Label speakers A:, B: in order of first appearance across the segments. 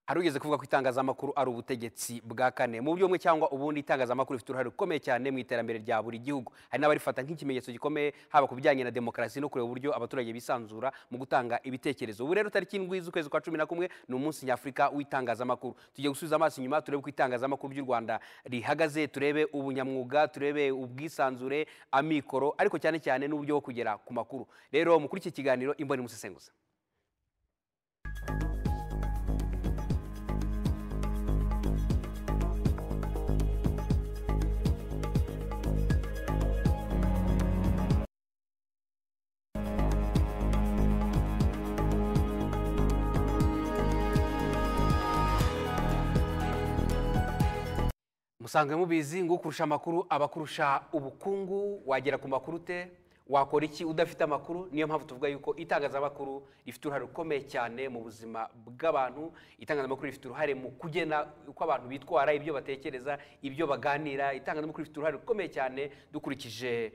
A: hari ugeze kuvuga ko itangazamakuru ari ubutegetsi bwa kane mu buryo bumwe cyangwa ubundi itangazamakuru rifite uruhare rukomeye cyane mu iterambere rya buri gihugu hari n'abarifata nk'ikimenyetso gikomeye haba ku bijyanye na demokarasi no kureba uburyo abaturage bisanzura mu gutanga ibitekerezo ubu rero tariki indwi z'ukwezi kwa cumi na kumwe ni umunsi nyafurika w'itangazamakuru tujye gusubiza amaso inyuma turebe uko itangazamakuru ry'u rwanda rihagaze turebe ubunyamwuga turebe ubwisanzure amikoro ariko cyane cyane n'uburyo bwo kugera ku makuru rero muri iki kiganiro imboni musesenguza musanzwe mubizi ngo ukurusha amakuru aba akurusha ubukungu wagera ku makuru te wakora iki udafite amakuru niyo mpamvu tuvuga yuko itangazamakuru rifite uruhare rukomeye cyane mu buzima bw'abantu itangazamakuru rifite uruhare mu kugena uko abantu bitwara ibyo batekereza ibyo baganira itangazamakuru rifite uruhare rukomeye cyane dukurikije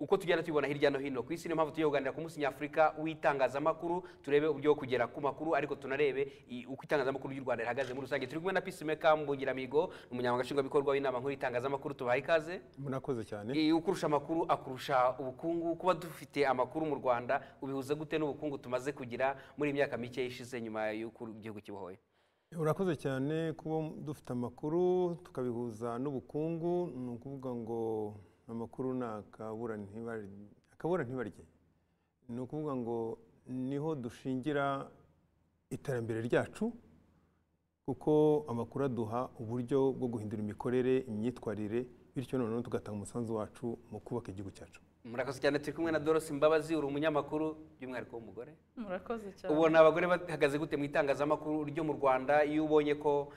A: uko tugenda tubibona hirya no hino ku isi niyo mpamvu tujya kuganira ku munsi nyafurika w'itangazamakuru turebe uburyo bwo kugera ku makuru ariko tunarebe uko itangazamakuru ry'u rwanda rihagaze muri rusange turi kumwe na peacemaker mbungiramigo umunyamabanga nshingwabikorwa w'inama nkuru y'itangazamakuru tubaye ikaze
B: murakoze cyane
A: ukurusha amakuru akurusha ubukungu kuba dufite amakuru mu rwanda ubihuza gute n'ubukungu tumaze kugira muri iyi myaka mike ishize nyuma y'uko igihugu kibohoye
B: urakoze cyane kuba dufite amakuru tukabihuza n'ubukungu ni ukuvuga ngo amakuru ni akabura ntibarye ni ukuvuga ngo niho dushingira iterambere ryacu kuko amakuru aduha uburyo bwo guhindura imikorere imyitwarire bityo noneho tugatanga umusanzu wacu mu kubaka igihugu cyacu
A: murakoze cyane turi kumwe na dorose imbabazi uri umunyamakuru by'umwihariko w'umugore
C: murakoze cyane
A: ubona abagore bahagaze gute mu itangazamakuru ryo mu rwanda iyo ubonye ko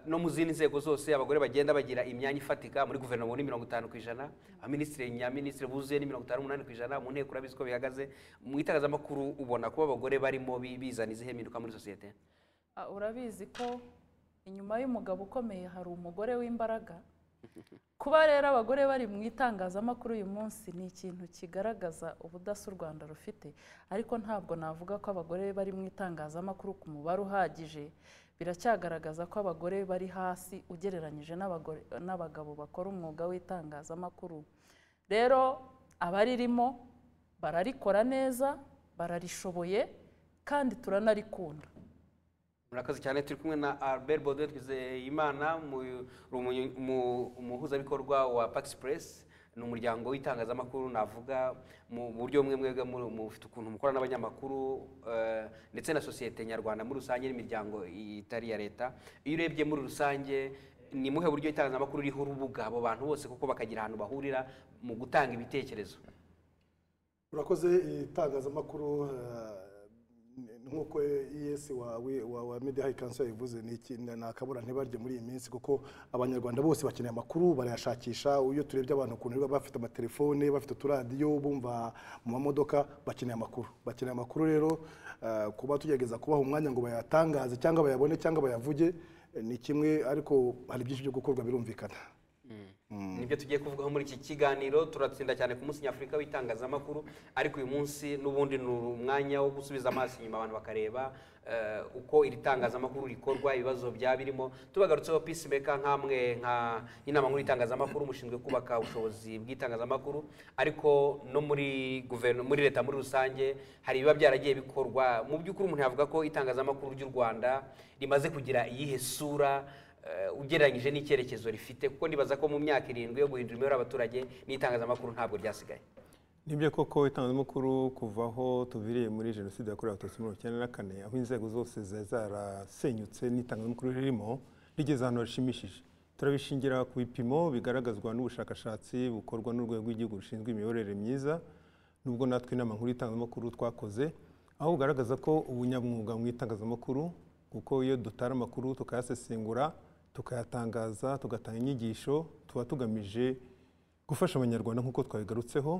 A: no mu zindi nzego zose abagore bagenda bagira imyanya ifatika muri guverinoma ni mirongo itanu ku ijana abaminisitiri nyaminisitiri buzuye ni mirongo itanu n'umunani ku ijana mu nteko urabizi ko bihagaze mu itangazamakuru ubona kuba abagore barimo bizana izihe mpinduka muri sosiyete
C: urabizi ko inyuma y'umugabo ukomeye hari umugore w'imbaraga kuba rero abagore bari mu itangazamakuru uyu munsi ni ikintu kigaragaza ubudasa u rwanda rufite ariko ntabwo navuga ko abagore bari mu itangazamakuru ku mubare uhagije biracyagaragaza ko abagore bari hasi ugereranyije n'abagabo bakora umwuga w'itangazamakuru rero abaririmo bararikora neza bararishoboye kandi turanarikunda
A: murakoze cyane turi kumwe na albert bode twizeyimana umuhuzabikorwa wa paxpress ni umuryango w'itangazamakuru navuga mu buryo bumwe mwebwe mufite ukuntu mukora n'abanyamakuru ndetse na sosiyete nyarwanda muri rusange n'imiryango itari iya leta iyo urebye muri rusange ni muhe buryo itangazamakuru ririho urubuga abo bantu bose kuko bakagira ahantu bahurira mu gutanga ibitekerezo
D: urakoze itangazamakuru nk'uko ES wa media high council yabivuze ni akabura ntibarye muri iyi minsi kuko abanyarwanda bose bakeneye amakuru barayashakisha iyo turebye abantu ukuntu biba bafite amatelefone bafite uturadiyo bumva mu mamodoka bakeneye amakuru bakeneye amakuru rero kuba tugerageza kubaha umwanya ngo bayatangaze cyangwa bayabone cyangwa bayavuge ni kimwe ariko hari byinshi byo gukorwa birumvikana
A: nibyo tugiye kuvugaho muri iki kiganiro turatsinda cyane ku munsi nyafurika w'itangazamakuru ariko uyu munsi n'ubundi ni umwanya wo gusubiza amaso inyuma abantu bakareba uko iri tangazamakuru rikorwa ibibazo byaba birimo tubagarutseho peacemaker nk'amwe nk'inama nkuru y'itangazamakuru mushinzwe kubaka ubushobozi bw'itangazamakuru ariko no muri guverinoma muri leta muri rusange hari ibiba byaragiye bikorwa mu by'ukuri umuntu yavuga ko itangazamakuru ry'u rwanda rimaze kugira iyihe sura ugereranyije n'icyerekezo rifite kuko nibaza ko mu myaka irindwi yo guhindura imibare y'abaturage n'itangazamakuru ntabwo ryasigaye
B: nibyo koko itangazamakuru kuva aho tuviriye muri jenoside yakorewe abatutsi mirongo icyenda na kane aho inzego zose zari zarasenyutse n'itangazamakuru ririmo rigeze ahantu hashimishije turabishingira ku bipimo bigaragazwa n'ubushakashatsi bukorwa n'urwego rw'igihugu rushinzwe imiyoborere myiza nubwo natwe inama nkuru y'itangazamakuru twakoze aho bugaragaza ko ubunyamwuga mu itangazamakuru kuko iyo dutara amakuru tukayasesengura tukayatangaza tugatanga inyigisho tuba tugamije gufasha abanyarwanda nk'uko twabigarutseho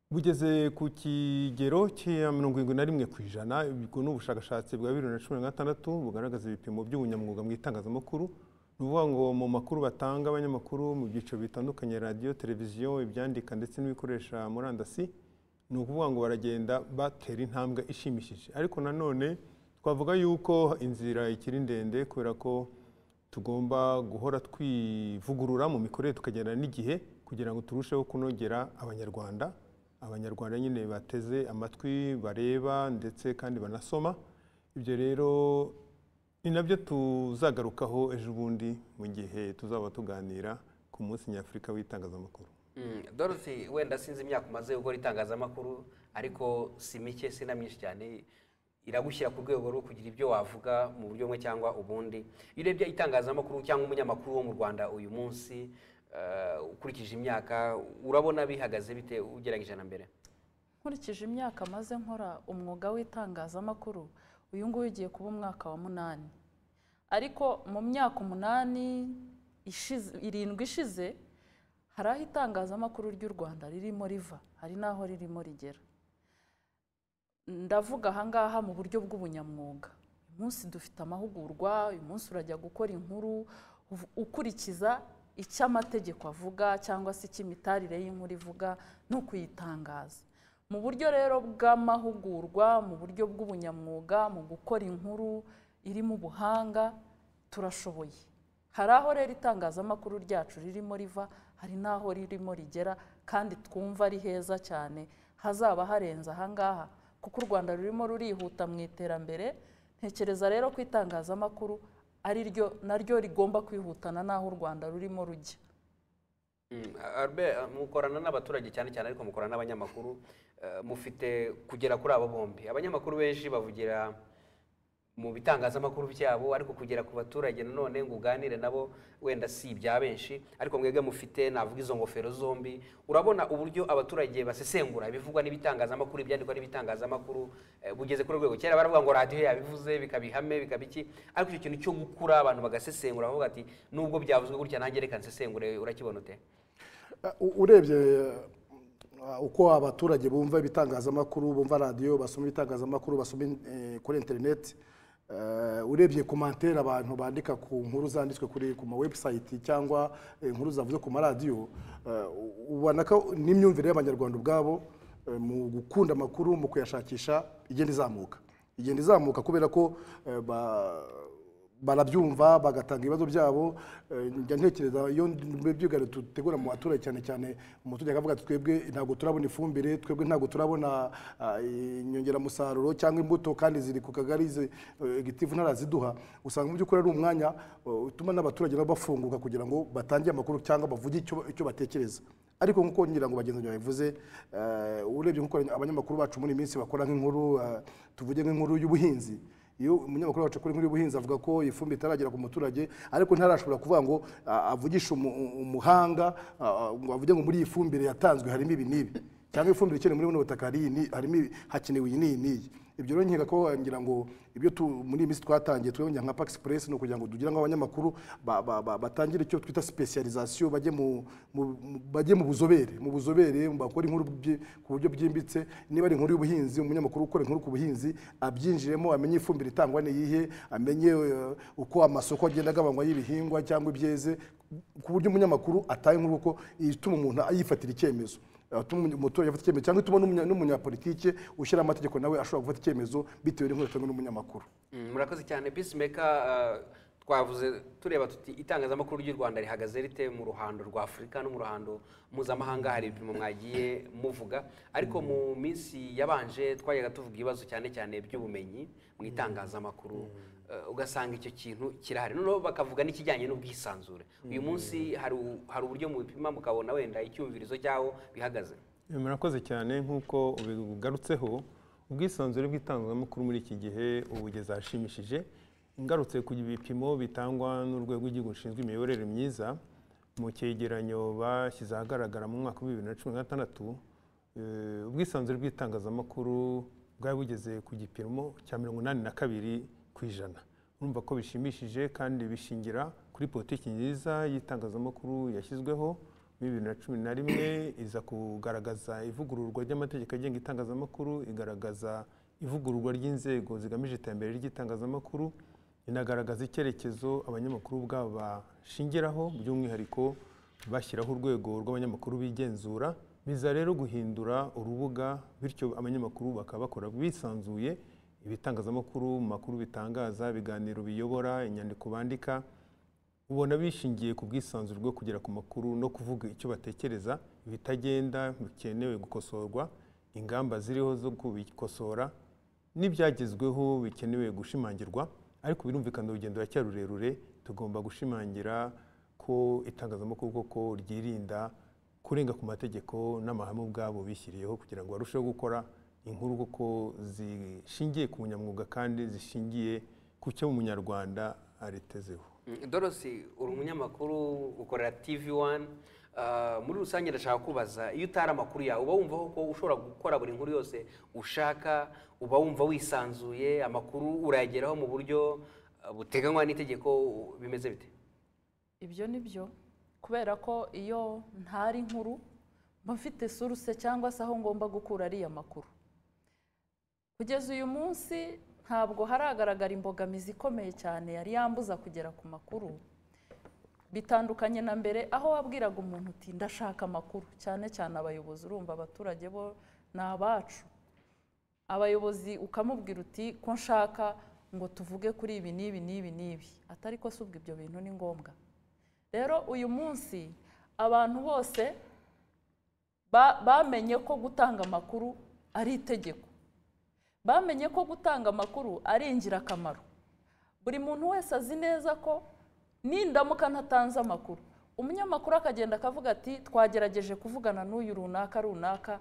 B: bugeze ku kigero cya mirongo irindwi na rimwe ku ijana ubwo ni ubushakashatsi bwa bibiri na cumi na gatandatu bugaragaza ibipimo by'ubunyamwuga mu itangazamakuru ni ukuvuga ngo mu makuru batanga abanyamakuru mu byiciro bitandukanye radiyo televiziyo ibyandika ndetse n'ibikoresha murandasi ni ukuvuga ngo baragenda batera intambwe ishimishije ariko nanone twavuga yuko inzira ikiri ndende kubera ko tugomba guhora twivugurura mu mikorere tukagenda n'igihe kugira ngo turusheho kunogera abanyarwanda abanyarwanda nyine bateze amatwi bareba ndetse kandi banasoma ibyo rero ni nabyo tuzagarukaho ejo bundi mu gihe tuzaba tuganira ku munsi nyafurika w'itangazamakuru
A: Mm, dorothy wenda sinzi imyaka umaze gukora itangazamakuru ariko si mike si na myinshi cyane iragushyira ku rwego rwo kugira ibyo wavuga mu buryo bumwe cyangwa ubundi iyo urebye itangazamakuru cyangwa umunyamakuru wo mu rwanda uyu munsi eh, ukurikije imyaka urabona bihagaze bite ugereranyije na mbere
C: nkurikije imyaka maze nkora umwuga w'itangazamakuru uyu nguyu ugiye kuba umwaka wa munani ariko mu myaka umunani ishize irindwi ishize hari aho itangazamakuru ry'u rwanda ririmo riva hari n'aho ririmo rigera ndavuga aha ngaha mu buryo bw'ubunyamwuga uyu munsi dufite amahugurwa uyu munsi urajya gukora inkuru uv- ukurikiza icyo amategeko avuga cyangwa se icyo imitarire y'inkuru ivuga no kuyitangaza mu buryo rero bw'amahugurwa mu buryo bw'ubunyamwuga mu gukora inkuru irimo ubuhanga turashoboye hari aho rero itangazamakuru ryacu ririmo riva hari n'aho ririmo rigera kandi twumva ari heza cyane hazaba harenze aha ngaha kuko u rwanda rurimo rurihuta mu iterambere ntekereza rero ko itangazamakuru ari ryo naryo rigomba kwihutana n'aho u rwanda rurimo rujya
A: Mm, Albert eh, mukorana n'abaturage cyane cyane ariko mukorana n'abanyamakuru eh, mufite kugera kuri abo bombi abanyamakuru benshi bavugira mu bitangazamakuru byabo ariko kugera ku baturage nanone ngo uganire nabo wenda si ibya benshi ariko mwebwe mufite navuga izo ngofero zombi urabona uburyo abaturage basesengura ibivugwa n'ibitangazamakuru ibyandikwa n'ibitangazamakuru eh, bugeze kuri urwego kera baravuga ngo radiyo yabivuze bikabihame bikabiki ariko icyo kintu cyo gukura abantu bagasesengura bavuga ati nubwo byavuzwe gutya nanjye reka nsesengure urakibona ute
D: U- urebye uh, uko abaturage bumva ibitangazamakuru bumva radiyo basoma ibitangazamakuru basoma in- eh, kuri interineti eh, urebye komantere abantu bandika ku nkuru zanditswe kuri ku mawebusayiti cyangwa eh, inkuru zavuze ku maradiyo eh, u- ubona ko n'imyumvire y'abanyarwanda ubwabo eh, mu gukunda amakuru mu kuyashakisha igenda izamuka igenda izamuka kubera ko eh, ba barabyumva bagatanga ibibazo byabo Eh, njya ntekereza iyo byigane dutegura mu baturage cyane cyane umuturage akavuga ati twebwe ntabwo turabona ifumbire twebwe ntabwo turabona ah, inyongeramusaruro cyangwa imbuto kandi ziri ku kagari zi- eh, gitifu ntaraziduha usanga mu by'ukuri ari umwanya eh, utuma n'abaturage nabo bafunguka kugira ngo batangire amakuru cyangwa bavuge icyo icyo batekereza ariko nk'uko ngira ngo bagenzi banjye babivuze eh, urebye nk'uko abanyamakuru bacu muri iyi minsi bakora nk'inkuru eh, tuvuge nk'inkuru y'ubuhinzi iyo umunyamakuru wacu kuri nkuru y'ubuhinzi avuga ko ifumbire itaragera ku muturage ariko ntarashobora kuvuga ngo ah, avugishe umu- umu- umuhanga ah, ngo avuge ngo muri iyi fumbire yatanzwe harimo ibi n'ibi cyangwa ifumbire ikenewe muri buno butaka hari iyi ni- harimo ibi, hakenewe iyi n'iyi n'iyi ibyo rero nkeka ko ngira ngo ibyo tu- muri iyi minsi twatangiye twongera nka pax press ni ukugira ngo tugira ngo abanyamakuru ba- ba- ba- batangire icyo twita specialization bajye mu mu- mu- bajye mu buzobere mu buzobere bakora inkuru byi- ku buryo bwimbitse niba ari inkuru y'ubuhinzi umunyamakuru ukora inkuru ku buhinzi abyinjiremo amenye ifumbire itangwa n'iyihe amenye eh, uko amasoko agenda agabanywa y'ibihingwa cyangwa ibyeze ku buryo umunyamakuru ataha inkuru kuko ituma umuntu yifatira icyemezo atuma umuturage afata icyemezo cyangwa ituma n'umunya- n'umunyapolitike ushyira amategeko nawe ashobora gufata icyemezo bitewe n'inkuru cyangwa n'umunyamakuru
A: Mm, murakoze cyane peacemaker eh, twavuze tureba tuti itangazamakuru ry'u rwanda rihagaze rite mu ruhando rwa afurika no mu ruhando mpuzamahanga hari ibipimo mwagiye muvuga ariko mu minsi yabanje twajyaga tuvuga ibibazo cyane cyane by'ubumenyi mu itangazamakuru eh, ugasanga icyo kintu kirahari noneho bakavuga n'ikijyanye n'ubwisanzure uyu munsi hari u- hari uburyo mubipima mukabona wenda icyumvirizo cy'aho bihagaze
B: Eh, murakoze cyane nk'uko ubigarutseho ubwisanzure bw'itangazamakuru muri iki gihe ubugeze ahashimishije ngarutse ku bipimo bitangwa n'urwego rw'igihugu rushinzwe imiyoborere myiza mu cyegeranyo bashyize ahagaragara mu mwaka wa bibiri na cumi na gatandatu eh, ubwisanzure bw'itangazamakuru bwari bugeze ku gipimo cya mirongo inani na kabiri ku ijana urumva ko bishimishije kandi bishingira kuri politiki nziza y'itangazamakuru yashyizweho muri bibiri na cumi na rimwe iza kugaragaza ivugururwa ry'amategeko agenga itangazamakuru igaragaza ivugururwa ry'inzego zigamije iterambere ry'itangazamakuru inagaragaza icyerekezo abanyamakuru ubwabo bashingiraho by'umwihariko bashyiraho urwego rw'abanyamakuru bigenzura biza rero guhindura urubuga bityo abanyamakuru bakaba bakora bisanzuye ibitangazamakuru mu makuru bitangaza ibiganiro biyobora inyandiko bandika ubona bishingiye ku bwisanzure bwo kugera ku makuru no kuvuga icyo batekereza ibitagenda bikenewe gukosorwa ingamba ziriho zo kubikosora n'ibyagezweho bikenewe gushimangirwa ariko birumvikana urugendo ruracyari rurerure tugomba gushimangira ko itangazamakuru koko ryirinda kurenga ku mategeko n'amahame ubwabo bishyiriyeho kugira ngo barusheho gukora inkuru kuko zishingiye ku bunyamwuga kandi zishingiye ku cyo umunyarwanda aretezeho
A: dorosi uri umunyamakuru ukorera tivi wani muri rusange ndashaka kubaza iyo utari amakuru yawe uba wumva ko ushobora gukora buri nkuru yose ushaka uba wumva wisanzuye amakuru urayageraho mu buryo buteganywa n'itegeko bimeze bite
C: ibyo ni byo kubera ko iyo ntari nkuru mba mfite suruse cyangwa se aho ngomba gukura ariya makuru kugeza uyu munsi ntabwo haragaragara imbogamizi ikomeye cyane yari yambuza kugera ku makuru bitandukanye na mbere aho wabwiraga umuntu uti ndashaka amakuru cyane cyane abayobozi urumva abaturage bo ni abacu abayobozi ukamubwira uti ko nshaka ngo tuvuge kuri ibi n'ibi n'ibi n'ibi atari ko si ubwo ibyo bintu ni ngombwa rero uyu munsi abantu bose bamenye ko gutanga amakuru ari itegeko bamenye ko gutanga amakuru ari ingirakamaro buri muntu wese azi neza ko nindamuka ntatanze amakuru umunyamakuru akagenda akavuga ati twagerageje kuvugana n'uyu runaka runaka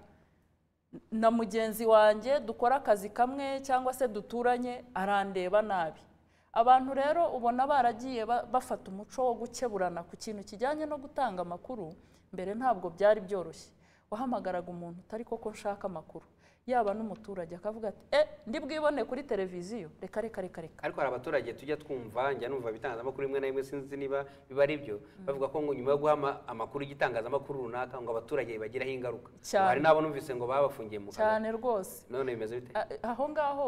C: na mugenzi wanjye dukora akazi kamwe cyangwa se duturanye arandeba nabi abantu rero ubona baragiye bafata umuco wo gukeburana ku kintu kijyanye no gutanga amakuru mbere ntabwo byari byoroshye wahamagaraga umuntu utari koko nshaka amakuru yaba n'umuturage akavuga ati e ndi bwibone kuri televiziyo reka reka reka reka
A: ariko hari abaturage tujya twumva njya numva ibitangazamakuru rimwe na rimwe sinzi niba biba ari byo bavuga ko ngo nyuma yo guha amakuru y'igitangazamakuru runaka ngo abaturage bibagiraho ingaruka
C: Cyane.
A: hari n'abo numvise ngo babafungiye mu kazi
C: cyane rwose
A: none bimeze bite
C: A- aho ngaho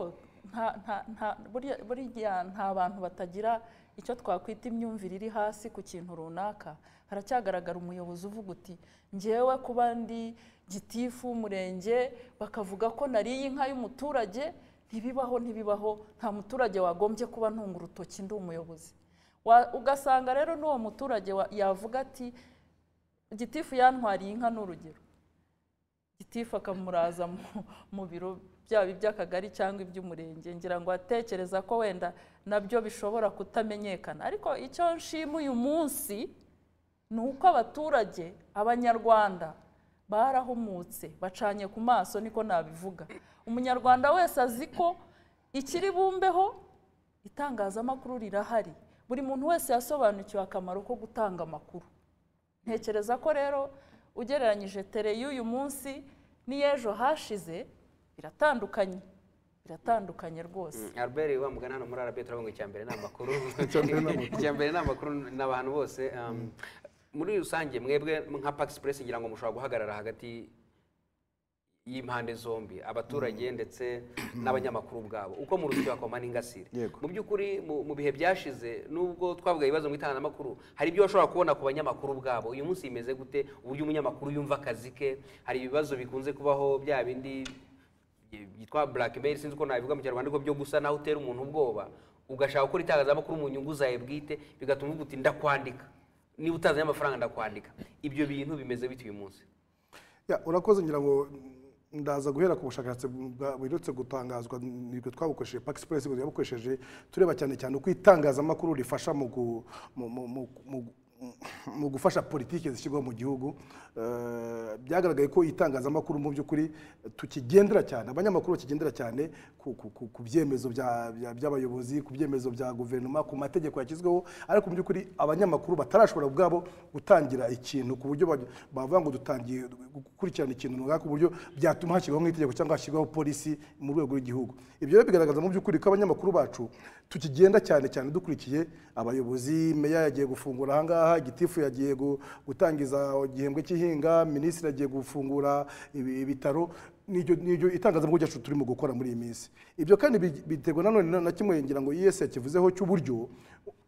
C: nta- nta- nta- burya- burya nta bantu batagira icyo twakwita imyumvire iri hasi ku kintu runaka haracyagaragara umuyobozi uvuga uti ngewe kuba ndi gitifu w'umurenge bakavuga ko nariye inka y'umuturage ntibibaho ntibibaho nta muturage wagombye kuba ntunga urutoki ndi umuyobozi Wa- ugasanga rero n'uwo muturage wa- yavuga ati gitifu yantwariye inka ni urugero gitifu akamuraza mu- mu biro byaba iby'akagari cyangwa iby'umurenge ngira ngo atekereza ko wenda nabyo bishobora kutamenyekana ariko icyo nshima uyu munsi ni uko abaturage abanyarwanda barahumutse bacanye ku maso niko nabivuga umunyarwanda wese azi ko ikiri bumbeho itangazamakuru rirahari buri muntu wese yasobanukiwe akamaro ko gutanga amakuru ntekereza ko rero ugereranyije tere y'uyu munsi n'iy'ejo hashize biratandukanye biratandukanye rwose
A: Mm, albert wa mugana hano muri arabiya turavuga ngo icya mbere ni amakuru icya mbere ni amakuru ni abantu bose um, muri rusange mwebwe nka pax press ngira ngo mushobora guhagarara hagati y'impande zombi abaturage ndetse n'abanyamakuru ubwabo uko mu ruzitiro hakoma n'ingasire
E: Yego.
A: mu by'ukuri mu- mu bihe byashize nubwo twavuga ibibazo mu itangazamakuru hari ibyo bashobora kubona ku banyamakuru ubwabo uyu munsi bimeze gute uburyo umunyamakuru yumva akazi ke hari ibibazo bikunze kubaho bya bindi byitwa blackmail sinzi uko nabivuga mu kinyarwanda ariko byo gusa naho utera umuntu ubwoba ugashaka gukora itangazamakuru mu nyungu zawe bwite bigatuma uvuga uti ndakwandika niba utazanye amafaranga ndakwandika ibyo bintu bimeze bite uyu munsi
D: Ya, urakoze ngira ngo ndaza guhera ku bushakashatsi bwa- buherutse gutangazwa nibwo twabukoresheje pax press ngo yabukoresheje tureba cyane cyane uko itangazamakuru rifasha mu gu- mu- mu- mu- mu- mu gufasha politiki zishyirwa mu gihugu Eh, byagaragaye ko itangazamakuru mu by'ukuri tukigendera cyane abanyamakuru bakigendera cyane ku- ku- ku- ku byemezo bya- bya- by'abayobozi ku byemezo bya guverinoma ku mategeko yashyizweho ariko mu by'ukuri abanyamakuru batarashobora ubwabo gutangira ikintu ku buryo baj- bavuga ngo dutangiye gukurikirana ikintu runaka ku buryo byatuma hashyirwaho nk'itegeko cyangwa hashyirwaho polisi mu rwego rw'igihugu ibyo rero bigaragaza mu by'ukuri ko abanyamakuru bacu tukigenda cyane cyane dukurikiye abayobozi meya yagiye gufungura ahangaha gitifu yagiye gu- gutangiza igihembwe cy'ihinga minisitiri agiye gufungura ibi- ibitaro n'iryo n'iryo itangazamakuru ryacu turimo gukora muri iyi minsi ibyo kandi bi- biterwa nanone na- na kimwe ngira ngo iyesi yakivuzeho cy'uburyo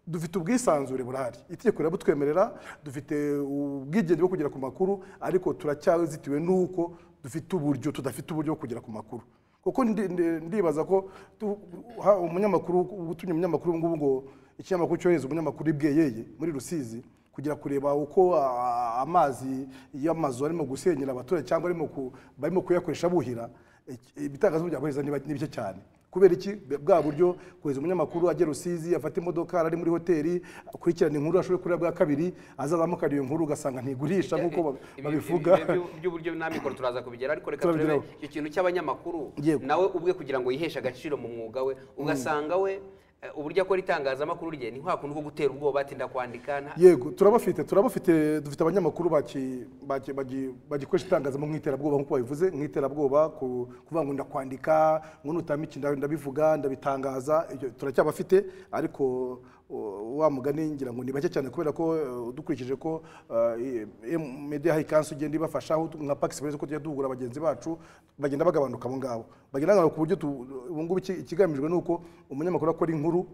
D: dufite ubwisanzure burahari itegeko rirabutwemerera dufite ubwigenge bwo kugera ku makuru ariko turacyazitiwe n'uko dufite uburyo tudafite uburyo bwo kugera ku makuru kuko ndi- ndi- ndibaza ko tu- ha- umunyamakuru utumye umunyamakuru ngubu ngo ikinyamakuru cyohereza umunyamakuru ibweyeye muri rusizi kugira kureba uko a- amazi y'amazu arimo gusenyera abaturage cyangwa arimo ku- barimo kuyakoresha buhira iki- ibitangazamakuru byakohereza ni ba- ni bike cyane kubera iki bwa buryo kohereza umunyamakuru ajya rusizi afata imodoka ari muri hoteli akurikirana inkuru ashobore kureba bwa kabiri azazamukana iyo nkuru ugasanga ntigurisha nk'uko ba-
A: Ibi-
D: babivuga
A: ibi- ibi- by'uburyo n'amikoro turaza kubigera ariko reka turebe
D: Turabigeraho.
A: icyo kintu cy'abanyamakuru
D: Yego.
A: nawe ubwe kugira ngo yiheshe agaciro mu mwuga we ugasanga we eh, uburyo akora itangazamakuru rye ni kwa kundi ko gutera ubwoba atinda kwandika nta-
D: yego turabafite turabafite dufite abanyamakuru baki- baki- bagi- bagikoresha itangazamakuru nk'iterabwoba nk'uko babivuze nk'iterabwoba ku- kuvuga ngo ndakwandika ngo nutama iki nda- ndabivuga ndabitangaza ibyo turacyabafite ariko uh, wa mugani ngira ngo ni bake cyane kubera ko uh, dukurikije ko uh, i- M- media high council igenda ibafasha aho tu- nka pax express ko tujya duhugura bagenzi bacu bagenda bagabanuka abo ngabo bagenda bagabanuka ku buryo tu- ubu ngubu iki- ikigamijwe ni uko umunyamakuru akora inkuru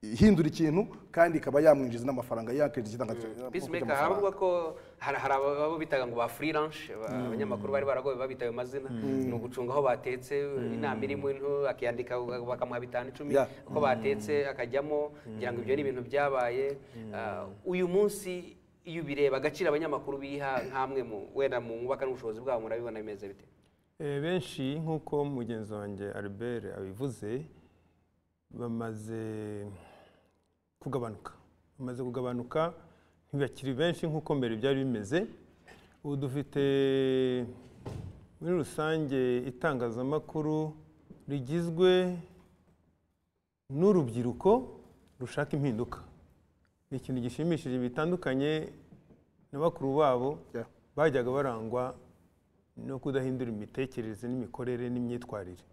D: ihindura ikintu kandi ikaba yamwinjiza n'amafaranga yakinjiza itangazamakuru
A: peacemaker hari abavuga ko hari hari ababa bitaga ngo ba freelance ba- abanyamakuru bari baragoye babita ayo mazina ni ugucunga aho batetse inama irimo into akiyandika bakamuha bitanu icumi
D: Yeah.
A: uko batetse akajyamo ngira ngo ibyo ni ibintu byabaye Ah, uyu munsi iyo ubireba agaciro abanyamakuru biha nk'amwe mu wenda mu mwubaka n'ubushobozi bwabo murabibona bimeze bite
B: Eh, benshi nk'uko mugenzi wanjye albert abivuze bamaze kugabanuka bamaze kugabanuka ntibakiri benshi nk'uko mbere byari bimeze ubu dufite muri rusange itangazamakuru rigizwe n'urubyiruko rushaka impinduka ni ikintu gishimishije bitandukanye na bakuru babo
D: Yeah.
B: bajyaga barangwa no kudahindura imitekerereze n'imikorere n'imyitwarire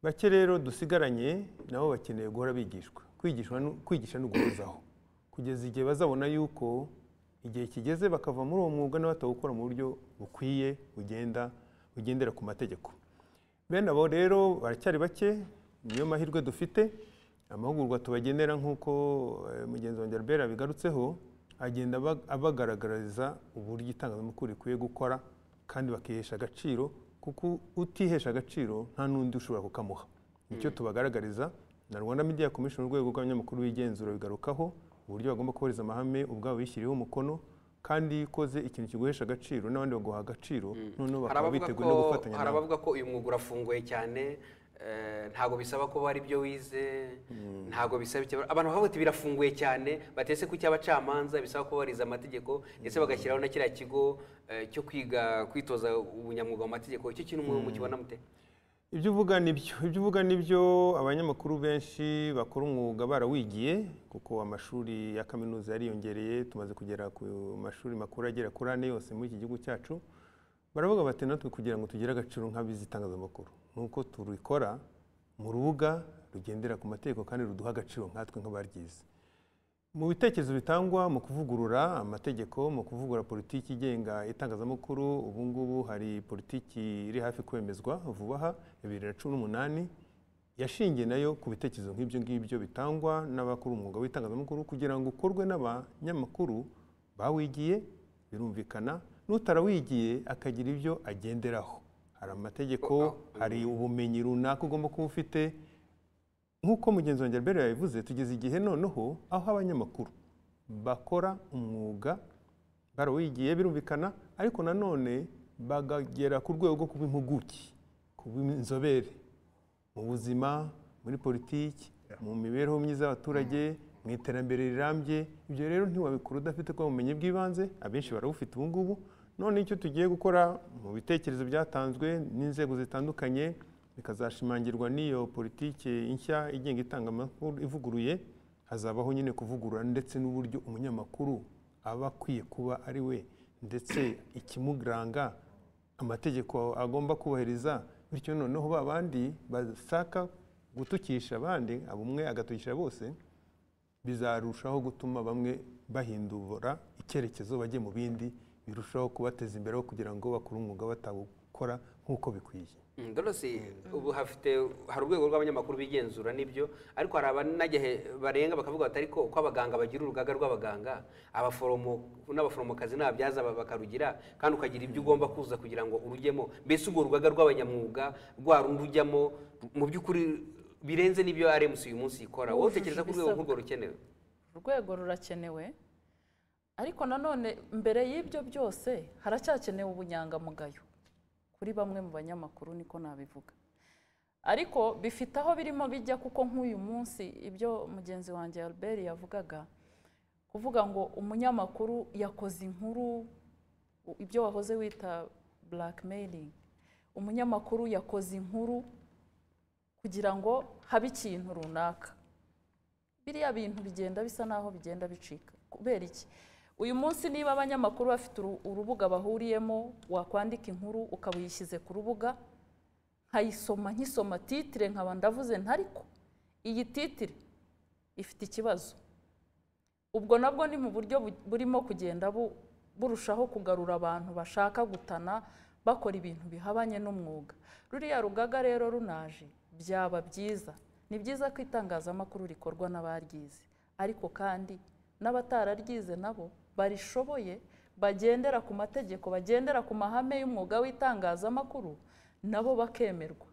B: bake rero dusigaranye nabo bakeneye guhora bigishwa kwigishwa nu- kwigisha no guhozaho kugeza igihe bazabona yuko igihe kigeze bakava muri uwo mwuga nabo batawukora mu buryo bukwiye bugenda bugendera ku mategeko bene abo rero baracyari bake niyo mahirwe dufite amahugurwa tubagenera nk'uko eh, mugenzi wanjye Albert abigarutseho agenda aba- abagaragariza uburyo itangazamakuru rikwiye gukora kandi bakihesha agaciro kuko utihesha agaciro nta n'undi ushobora kukamuha icyo tubagaragariza na rwanda media commission urwego rw'abanyamakuru b'igenzura bigarukaho uburyo bagomba kubahiriza amahame ubwabo bishyiriyeho umukono kandi iyo ukoze ikintu kiguhesha agaciro n'abandi baguha agaciro noneho
A: hari
B: bakaba
A: abavuga
B: biteguye
A: ko-
B: no gufatanya
A: hari
B: nawe
A: abavuga ko uyu mwuga urafunguye cyane eh, ntabwo bisaba ko hari ibyo wize ntabwo bisaba icyo abantu bavuga bati birafunguye cyane batese ku cy'abacamanza bisaba ko barize amategeko ndetse bagashyiraho na kiriya kigo eh, cyo kwiga kwitoza ubunyamwuga mu mategeko icyo kintu umuntu mukibona mute
B: ibyo uvuga ni byo ibyo uvuga ni byo abanyamakuru benshi bakora umwuga barawigiye kuko amashuri ya kaminuza yariyongereye tumaze kugera ku mashuri makuru agera kuri ane yose muri iki gihugu cyacu baravuga bati natwe kugira ngo tugire agaciro nk'abizi itangazamakuru nuko turikora mu rubuga rugendera ku mategeko kandi ruduha agaciro nkatwe nk'abaryize mu bitekerezo bitangwa mu kuvugurura amategeko mu kuvugurura politiki igenga itangazamakuru ubu ngubu hari politiki iri hafi kwemezwa vuba aha bibiri na cumi n'umunani yashingiye nayo ku bitekerezo nk'ibyo ngibyo bitangwa n'abakora umwuga w'itangazamakuru kugira ngo ukorwe n'abanyamakuru bawigiye birumvikana n'utarawigiye akagira ibyo agenderaho hari amategeko hari ubumenyi runaka ugomba kuba ufite nk'uko mugenzi wanjye Albert yabivuze tugeze igihe noneho aho abanyamakuru bakora umwuga barawigiye birumvikana ariko nanone bagagera ku rwego rwo kuba impuguke kuba inzobere mu buzima muri politiki mu mibereho myiza y'abaturage mu iterambere rirambye ibyo rero ntiwabikora udafite kwa bumenyi bw'ibanze abenshi barabufite ubu ngubu none icyo tugiye gukora mu bitekerezo byatanzwe n'inzego zitandukanye bikazashimangirwa n'iyo politiki nshya igenga itangamakuru ivuguruye hazabaho nyine kuvugurura ndetse n'uburyo umunyamakuru aba akwiye kuba ari we ndetse ikimuranga amategeko agomba kubahiriza bityo noneho ba bandi bashaka gutukisha abandi abo umwe agatukisha bose bizarushaho gutuma bamwe bahindura icyerekezo bajye mu bindi birushaho kubateza imbere aho kugira ngo bakore umwuga batawukora gukora nk'uko bikwiye
A: Mm, Dorothy ubu hafite hari urwego rw'abanyamakuru bigenzura nibyo ariko hari abanagihe barenga bakavuga bati ariko uko abaganga bagira urugaga rw'abaganga abaforomo n'abaforomokazi n'ababyaza ba- bakarugira kandi ukagira ibyo ugomba kuza kugira ngo urujyemo mbese urwo rugaga rw'abanyamwuga rwa rundi ujyamo mu by'ukuri birenze n'ibyo RMC uyu munsi ikora wowe
C: Wujuje
A: utekereza ko urwego
C: ibisabwa.
A: nk'urwo rukenewe
C: urwego rurakenewe ariko nanone mbere y'ibyo byose haracyakenewe ubunyangamugayo kuri bamwe mu banyamakuru niko nabivuga ariko bifite aho birimo bijya kuko nk'uyu munsi ibyo mugenzi wanjye Albert yavugaga kuvuga ngo umunyamakuru yakoze inkuru ibyo wahoze wita blackmailing umunyamakuru yakoze inkuru kugira ngo habe ikintu runaka biriya bintu bigenda bisa n'aho bigenda bicika kubera iki uyu munsi niba abanyamakuru bafite uru- urubuga bahuriyemo wakwandika inkuru ukaba uyishyize ku rubuga nkayisoma nkisoma titire nkaba ndavuze ntariko iyi titire ifite ikibazo ubwo nabwo ni mu buryo bu- burimo kugenda bu- burushaho kugarura abantu bashaka gutana bakora ibintu bihabanye n'umwuga ruriya rugaga rero runaje byaba byiza ni byiza ko itangazamakuru rikorwa n'abaryize ariko kandi n'abatararyize nabo barishoboye bagendera ku mategeko bagendera ku mahame y'umwuga w'itangazamakuru nabo bakemerwa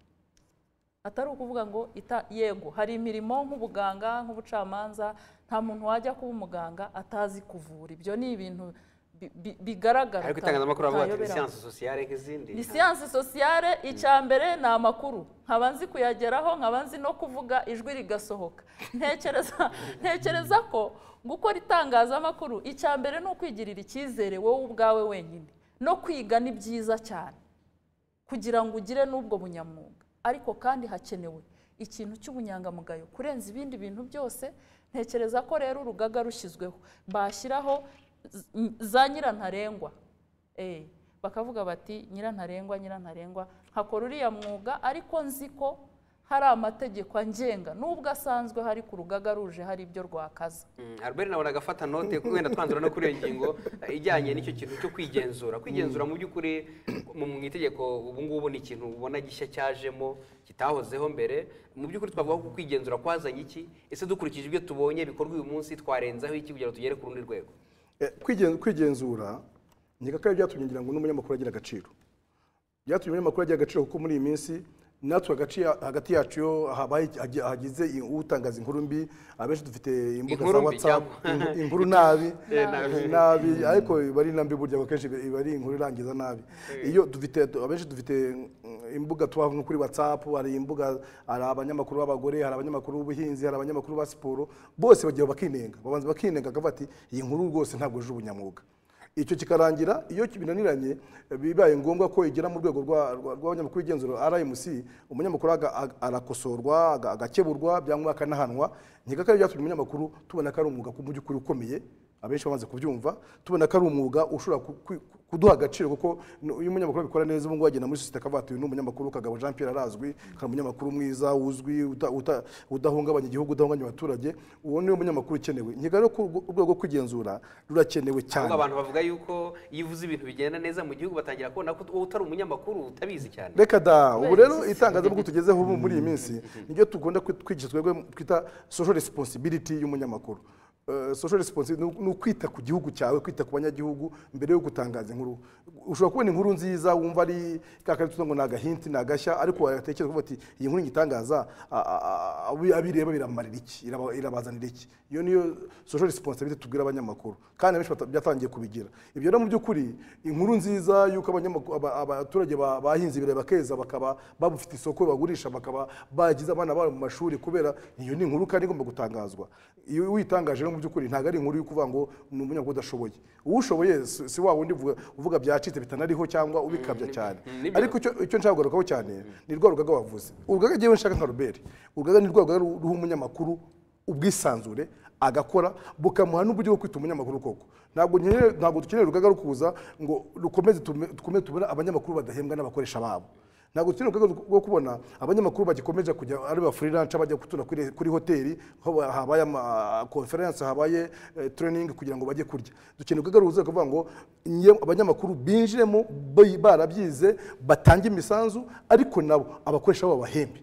C: atari ukuvuga ngo ita- yego hari imirimo nk'ubuganga nk'ubucamanza nta muntu wajya kuba umuganga atazi kuvura ibyo ni ibintu bi- bi- bigaragara
A: ariko
C: cyane,
A: itangazamakuru bavuga ati ni
C: utayoberamo."
A: siyanse sosiyale nk'izindi
C: ni siyansi sosiyale icya mbere ni amakuru nkaba nzi kuyageraho nkaba nzi no kuvuga ijwi rigasohoka ntekereza ntekereza ko gukora itangazamakuru icya mbere ni ukwigirira icyizere wowe ubwawe wenyine no kwiga ni byiza cyane kugira ngo ugire n'ubwo bunyamwuga ariko kandi hakenewe ikintu cy'ubunyangamugayo kurenza ibindi bintu byose ntekereza ko rero urugaga rushyizweho bashyiraho z- za nyirantarengwa Eh, bakavuga bati nyirantarengwa nyirantarengwa nkakora uriya mwuga ariko nzi ko hari amategeko angenga nubwo asanzwe hari ku rugaga ruje hari ibyo rwakaza
A: Mm, Albert nawe agafata note kuko wenda twanzura no kuri iyo ngingo eh, ijyanye n'icyo kintu cyo kwigenzura kwigenzura mu by'ukuri mu mu itegeko ubu ngubu ni ikintu ubona gishya cyajemo kitahozeho mbere mu by'ukuri twavuga ko kwigenzura kwazanye iki ese dukurikije ibyo tubonye bikorwa uyu munsi twarenzaho iki kugira ngo tugere ku rundi rwego
D: Eh, kwigen- kwigenzura ni kakaba byatumye ngira ngo n'umunyamakuru agira agaciro byatumye umunyamakuru agira agaciro kuko muri iyi minsi natwe hagati ya- hagati yacu iyo habaye iki- hagi- hagize i- utangaza inkuru mbi abenshi dufite imbuga za
A: Inkuru mbi
D: whatsapp
A: cyangwa-
D: inku- inkuru nabi
A: Eh, nabi.
D: nabi ariko iba ari nambi burya ngo akenshi iba ari inkuru irangiza nabi iyo dufite abenshi dufite mm, imbuga tubaho nko kuri whatsapp hari imbuga hari abanyamakuru b'abagore hari abanyamakuru b'ubuhinzi hari abanyamakuru ba siporo bose bagiye bakinenga babanza bakinenga akavuga ati iyi nkuru rwose ntabwo yuje ubunyamwuga icyo kikarangira iyo binaniranye bibaye ngombwa ko igera mu rwego rwa- rwa- rw'abanyamakuru b'igenzura rmc umunyamakuru aga- aga- arakosorwa aga- agakeburwa byangwa akanahanwa ntigakare byatumye umunyamakuru tubona ko ari umwuga ku- mu by'ukuri ukomeye abenshi bamaze kubyumva tubona ko ari umwuga ushobora ku- ku- kuduha agaciro kuko n- iyo umunyamakuru abikora neza ubu ngubu agenda muri sosiyete akavuga ati uyu ni umunyamakuru kagabo jean pierre arazwi kandi umunyamakuru mwiza wuzwi uta- uta- udahungabanya igihugu udahungabanya abaturage uwo ni umunyamakuru ukenewe nkiga rero ko urwo- urwego rwo kwigenzura rurakenewe cyane
A: ahubwo abantu bavuga yuko iyo uvuze ibintu bigenda neza mu gihugu batangira kubona ko wowe utari umunyamakuru utabizi cyane
D: reka da ubu rero itangazamakuru tugezeho ubu muri iyi minsi niryo tugomba kwigisha twebwe twita social responsibility y'umunyamakuru Eh, social responsibility ni ukwita ku gihugu cyawe kwita ku banyagihugu mbere yo gutangaza inkuru ushobora kubona inkuru nziza wumva ari kakari tuvuga ngo ni agahinti ni agashya ariko watekereza ukavuga ati iyi nkuru ngitangaza a- a- a- abi- abireba biramarira iki Iraba- irabazanira iki iyo niyo social responsibility tubwira abanyamakuru kandi abenshi bata- byatangiye kubigira ibyo rero mu by'ukuri inkuru nziza y'uko abanyamakuru- aba- abaturage ba- bahinze ibirayi bakeza bakaba babufite isoko bagurisha bakaba bagize abana babo mu mashuri kubera iyo ni inkuru kandi igomba gutangazwa iyo witangaje rero mu by'ukuri ntabwo ari inkuru yo kuvuga ngo ni umunyamakuru udashoboye uwushoboye si si wa wundi uvuga- uvuga byacitse bitanariho cyangwa ubikabya cyane
A: nibyo.
D: ariko icyo icyo nshaka kugarukaho cyane ni rwa rugaga wavuze urugaga ngewe nshaka nka robert urugaga ni rwa rugaga ru- ruha umunyamakuru ubwisanzure agakora bukamuha n'uburyo bwo kwita umunyamakuru koko ntabwo nkeneye- ntabwo dukeneye urugaga rukuza ngo rukomeze tume- dukomeze tubone abanyamakuru badahembwa n'abakoresha babo ntabwo turi mu rwego rwo kubona abanyamakuru bagikomeje kujya ari ba freelance bajya gutura kuri- kuri hoteli aho habaye ama conference habaye eh, training kugira ngo bajye kurya dukeneye urwego ruza kuvuga ngo nye abanyamakuru binjiremo bi- barabyize batange imisanzu ariko nabo abakoresha babo bahembe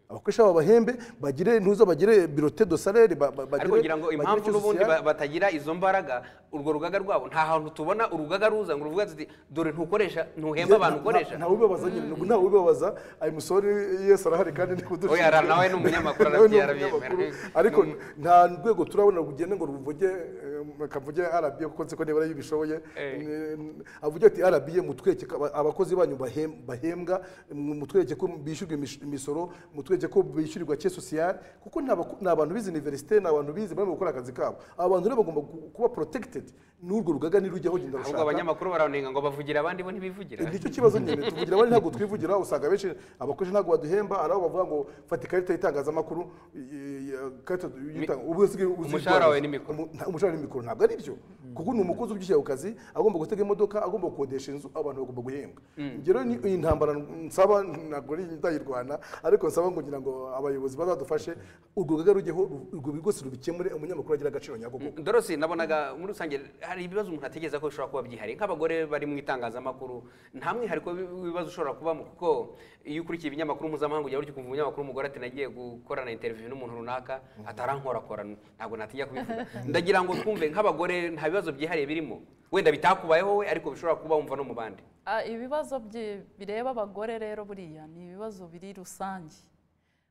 D: abakoresha babo bahembe bagire ntuza bagire birote do salaire ba- ba- bagire-
A: ariko ngira ngo
D: bagire
A: impamvu
D: icyo
A: n'ubundi
D: social-
A: ba- batagira izo mbaraga urwo rugaga rwabo nta hantu tubona urugaga ruza ngo ruvuga ati dore ntukoresha ntuhemba abantu ukoresha
D: ntawe ubibabaza nyine ntabwo ntawe ubibabaza ayo musore yesi arahari kandi ni kudushinja
A: Oya, ara- nawe ni umunyamakuru,
D: Nawe ni
A: arabyemera.
D: umunyamakuru. ariko
A: Ni
D: nta rwego turabona rugende ngo ruvuge eh, kavuge arabiye kuko nzi ko nibura iyo ubishoboye
A: Eh.
D: Ni- avuge ati arabiye mutwereke ko aba- abakozi banyu bahem- bahembwa mutwereke ko bishyurwa imish- imisoro mutwereke ko bishyurirwa ke sosiyale kuko ni abako- ni abantu bize universite ni abantu bize barimo gukora akazi kabo aba bantu rero bagomba ku- kuba protected n'urwo rugaga nirujya rugenda
A: ahubwo
D: rushaka
A: abanyamakuru baranenga ngo bavugira abandi bo ntibivugira
D: nicyo kibazo nyine tuvugira abandi ntabwo twivugira usanga benshi abakozi ntabwo baduhemba hari aho bavuga ngo fata ikarita y'itangazamakuru i- i- ikarita y'itanga- ubu usigaye uzi-
A: Umushahara wawe n'imikoro.
D: Umu- nta- umushahara n'imikoro ntabwo ari byo kuko ni umukozi ubyishyira ku kazi agomba gutega imodoka agomba gukodesha inzu abantu bagomba guhembwa ngero ni iyi ntambara nsaba ntabwo ari ndayirwana ariko nsaba ngo ngira ngo abayobozi bazadufashe urwo rugaga rujyeho ru- urwo rwose rubikemure umunyamakuru agira agaciro nyako koko
A: dorose nabonaga muri rusange hari ibibazo umuntu atekereza ko bishobora kuba byihariye nk'abagore bari mu itangazamakuru nta mwihariko w'ibibazo ushobora kubamo kuko iyo ukurikiye ibinyamakuru mpuzamahanga ujya ukumva umunyamakuru umugore ati nagiye gukorana interiviyu n'umuntu runaka atarankorakora ntabwo natinya kubivuga ndagira ngo twumve nk'abagore nta bibazo byihariye birimo wenda bitakubayeho we ariko bishobora kuba wumva no mu bandi
C: Ah, ibibazo bye- bireba abagore rero buriya ni ibibazo biri rusange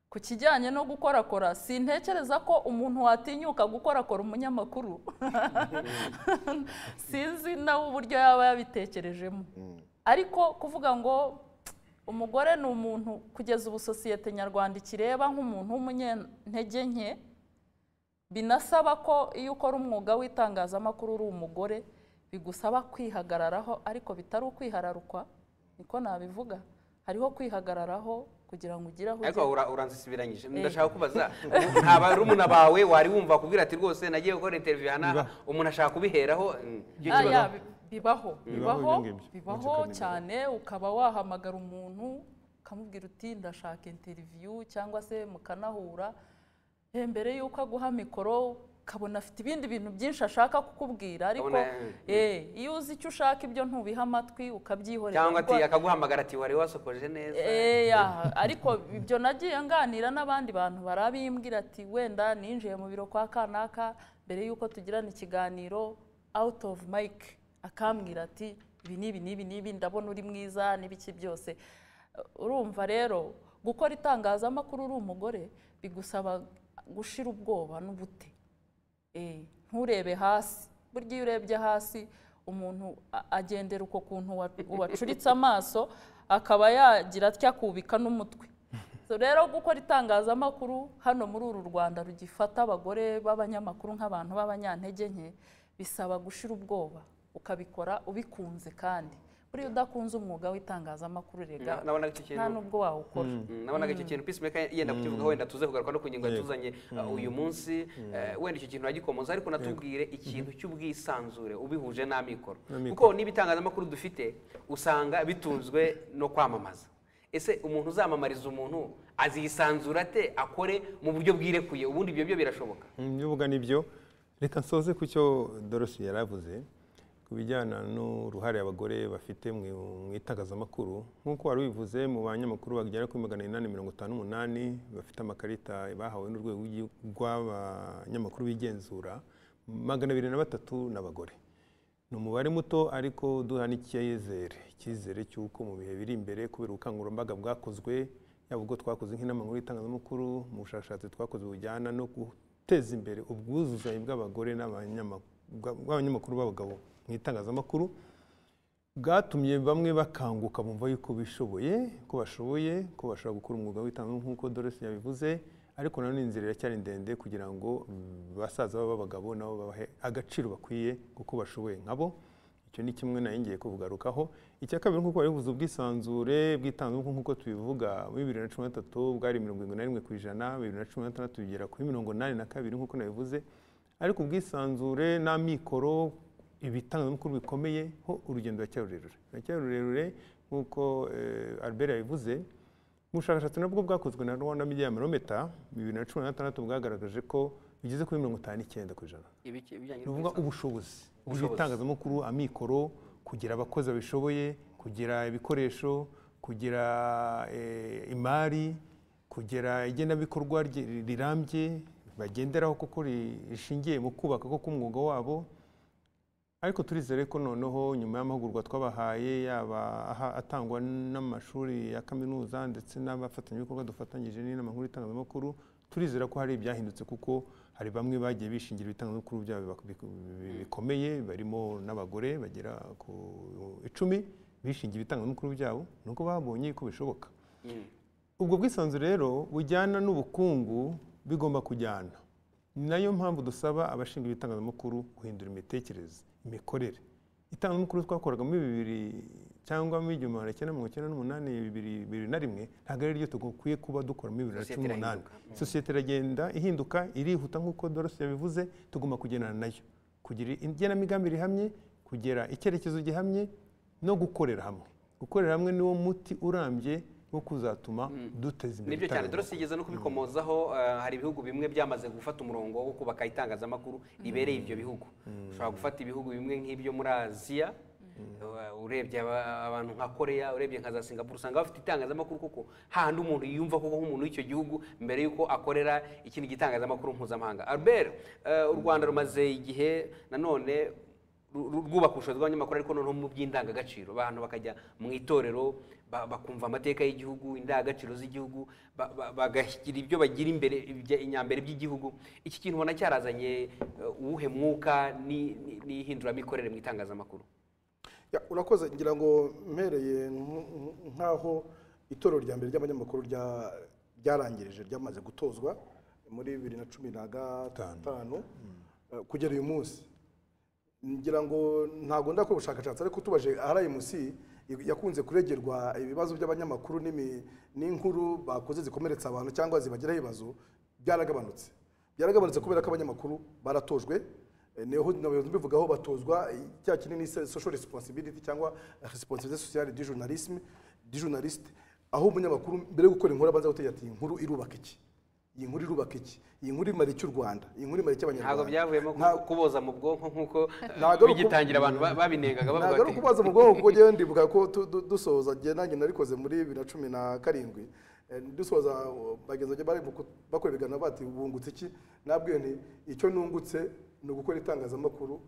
C: ku kijyanye no gukorakora sintekereza ko umuntu watinyuka gukorakora umunyamakuru sinzi nawe uburyo yaba yabitekerejemo ariko kuvuga ngo umugore ni umuntu kugeza ubu sosiyete nyarwanda ikireba nk'umuntu w'umunyantege nke binasaba ko iyo ukora umwuga w'itangazamakuru uri umugore bigusaba kwihagararaho ariko bitari ukwihararukwa niko nabivuga hariho kwihagararaho kugira ngo ugire aho
A: ariko
C: ugera
A: ura- uranzisibiranyije ndashaka kubaza nta barumuna bawe wari wumva akubwira ati rwose nagiye gukora interiviyu aha n'aha umuntu ashaka kubiheraho mm, icyo
C: Ah,
A: kibazo
C: ya, bi- bibaho bibaho
B: ibyo ngibyo.
C: bibaho cyane ukaba wahamagara umuntu ukamubwira uti ndashaka interiviyu cyangwa se mukanahura Eh, mbere y'uko aguha mikoro ukabona afite ibindi bintu byinshi ashaka kukubwira ariko
A: Ukabona,
C: eh, iyo uzi icyo ushaka ibyo ntubiha amatwi ukabyihorera
A: cyangwa ati
C: kuko-
A: akaguhamagara ati wari wasokoje neza
C: Eh, ya, ariko ibyo nagiye nganira n'abandi bantu barabimbwira ati wenda ninjiye mu biro kwa kanaka mbere y'uko tugirana ikiganiro out of mic akambwira ati ibi n'ibi n'ibi n'ibi ndabona uri mwiza n'ibiki byose urumva rero gukora itangazamakuru uri umugore bigusaba gushira ubwoba n'ubute Eh, nturebe hasi burya iyo urebye hasi umuntu a- agendera uko kuntu wa- wacuritse amaso akaba yagira atya kubika n'umutwe So rero gukora itangazamakuru hano muri uru rwanda rugifata abagore b'abanyamakuru nk'abantu b'abanyantege nke bisaba gushira ubwoba ukabikora ubikunze kandi buriya udakunze umwuga w'itangazamakuru rega
A: Na- nabonaga icyo
C: nta
A: kintu
C: n'ubwo wawukora
A: Mm, nabonaga icyo kintu peacemaker yenda kukivugaho wenda tuze kugaruka no ku ngingo yatuzanye uh, uyu munsi eh, wenda icyo kintu uragikomoza ariko natubwire ikintu cy'ubwisanzure ubihuje n'amikoro
B: N'amikoro.
A: kuko n'ibitangazamakuru dufite usanga bitunzwe no kwamamaza ese umuntu uzamamariza umuntu azisanzura ate akore mu buryo bwirekuye ubundi ibyo byo birashoboka
B: ibivuga nibyo reka nsoze ku cyo dorosi yari avuze ku bijyana n'uruhare abagore bafite mu mu itangazamakuru nk'uko wari ubivuze mu banyamakuru bagera kuri magana inani mirongo itanu n'umunani bafite amakarita bahawe n'urwego rw'igihugu rw'abanyamakuru bigenzura magana abiri na batatu ni abagore ni umubare muto ariko duha n'icyizere icyizere cy'uko mu bihe biri imbere kubera ubukangurambaga bwakozwe yaba ubwo twakoze nk'inama nkuru y'itangazamakuru mu bushakashatsi twakoze bujyana no guteza imbere ubwuzuzanye bw'abagore n'abanyama- bwa- bw'abanyamakuru b'abagabo mu itangazamakuru bwatumye bamwe bakanguka bumva yuko bishoboye ko bashoboye ko bashobora gukora umwuga w'itangazamakuru nk'uko Doresi yabivuze ariko nanone inzira iracyari ndende kugira ngo mm, basaza babo b'abagabo nabo babahe agaciro bakwiye kuko bashoboye nkabo icyo ni kimwe nari ngiye kuvugarukaho icya kabiri nk'uko bivuze ubwisanzure bw'itangazamakuru nk'uko tubivuga muri bibiri na cumi na gatatu bwari mirongo irindwi na rimwe ku ijana bibiri na cumi na gatandatu bigera kuri mirongo inani na kabiri nk'uko nabivuze ariko ubwisanzure n'amikoro ibitangazamakuru bikomeye ho urugendo ruracyari rurerure ruracyari rurerure nk'uko eh, albert yabivuze mu bushakashatsi nabwo bwakozwe na rwanda media barometer bibiri na cumi na gatandatu bwagaragaje ko bigeze kuri mirongo itanu n'icyenda ku ijana
A: ibiki ibijyanye
B: ni ukuvuga ubushobozi
A: Ubushobozi.
B: ubushobozi itangazamakuru amikoro kugira abakozi babishoboye kugira ibikoresho kugira eh, imari kugira igenabikorwa rye- rirambye bagenderaho kuko ri- rishingiye mu kubaka koko umwuga wabo ariko turizere ko noneho nyuma y'amahugurwa twabahaye yaba aha- atangwa n'amashuri ya kaminuza ndetse n'abafatanyabikorwa dufatanyije n'inama nkuru y'itangazamakuru turizera ko hari ibyahindutse kuko hari bamwe bagiye bishingira ibitangazamakuru byabo bak- bik- bikomeye barimo n'abagore bagera ku icumi bishingira ibitangazamakuru byabo ni uko babonye ko bishoboka ubwo bwisanzure rero bujyana n'ubukungu bigomba kujyana ni nayo mpamvu dusaba abashinzwe ibitangazamakuru guhindura imitekerereze imikorere itangazamakuru twakoraga muri bibiri cyangwa muri igihumbi magana cyenda mirongo icyenda n'umunani bibiri bibiri na rimwe ntabwo ari ryo tugakwiye kuba dukora muri bibiri na
A: Sosiyete
B: cumi n'umunani
A: irahinduka.
B: sosiyete iragenda ihinduka irihuta nk'uko dorose yabivuze tugomba kugendana nayo kugira igenamigambi rihamye kugera icyerekezo gihamye no gukorera hamwe gukorera hamwe niwo muti urambye wo kuzatuma duteza imbere
A: nibyo cyane
B: itangazamakuru.
A: turasigeza no kubikomozaho eh, hari ibihugu bimwe byamaze gufata umurongo wo kubaka itangazamakuru ribereye ibyo bihugu ushobora gufata ibihugu bimwe nk'ibyo muri aziya eh, urebye aba- abantu nka koreya urebye nka za singapuru usanga bafite itangazamakuru kuko hahandi umuntu yiyumva koko nk'umuntu w'icyo gihugu mbere y'uko akorera ikindi gitangazamakuru mpuzamahanga albert eh, u rwanda rumaze igihe nanone ru- ru- rwubaka ubushobozi bw'abanyamakuru ariko noneho mu by'indangagaciro abantu bakajya mu itorero ba- bakumva amateka y'igihugu indangagaciro z'igihugu ba- ba- bagashyira ibyo bagira imbere ibya- inyambere by'igihugu iki kintu ubona cyarazanye eh, uwuhe mwuka ni- ni- n'ihinduramikorere mu itangazamakuru
D: Ya, urakoze ngira ngo mpereye nk- nk- nk'aho itorero rya mbere ry'abanyamakuru rya- ryarangirije ryamaze gutozwa muri bibiri na cumi na gatanu eh, kugera uyu munsi ngira ngo ntabwo ndakora ubushakashatsi ariko tubaje RMC yakunze kuregerwa ibibazo by'abanyamakuru n'imi- n'inkuru bakoze zikomeretsa abantu cyangwa zibagiraho ibibazo byaragabanutse byaragabanutse kubera ko abanyamakuru baratojwe eh, niho nabayobozi mbivugaho batozwa eh, cya kinini se- social responsibility cyangwa responsibilité sociale du journalisme du journaliste aho umunyamakuru mbere yo gukora inkuru abanza gutegeka ati inkuru irubaka iki iyi nkuru irubaka iki iyi nkuru imara iki u Rwanda iyi nkuru imara iki abanyarwanda
A: ntabwo byavuyemo ku-
D: Nta-
A: kuboza mu bwonko nk'uko eh,
D: Ntabwo ari uku-
A: bigitangira abantu ba- babinengaga bavuga
D: ntabwo ari
A: ati
D: ukubaza mu bwonko kuko njyewe ndibuka ko tu- du- dusoza njye nanjye narikoze muri bibiri na cumi na karindwi Eh, dusoza uh, bagenzi banjye bari mu ku- bakora ibiganiro bati bungutse iki nabwiwe nti icyo nungutse ni ugukora itangazamakuru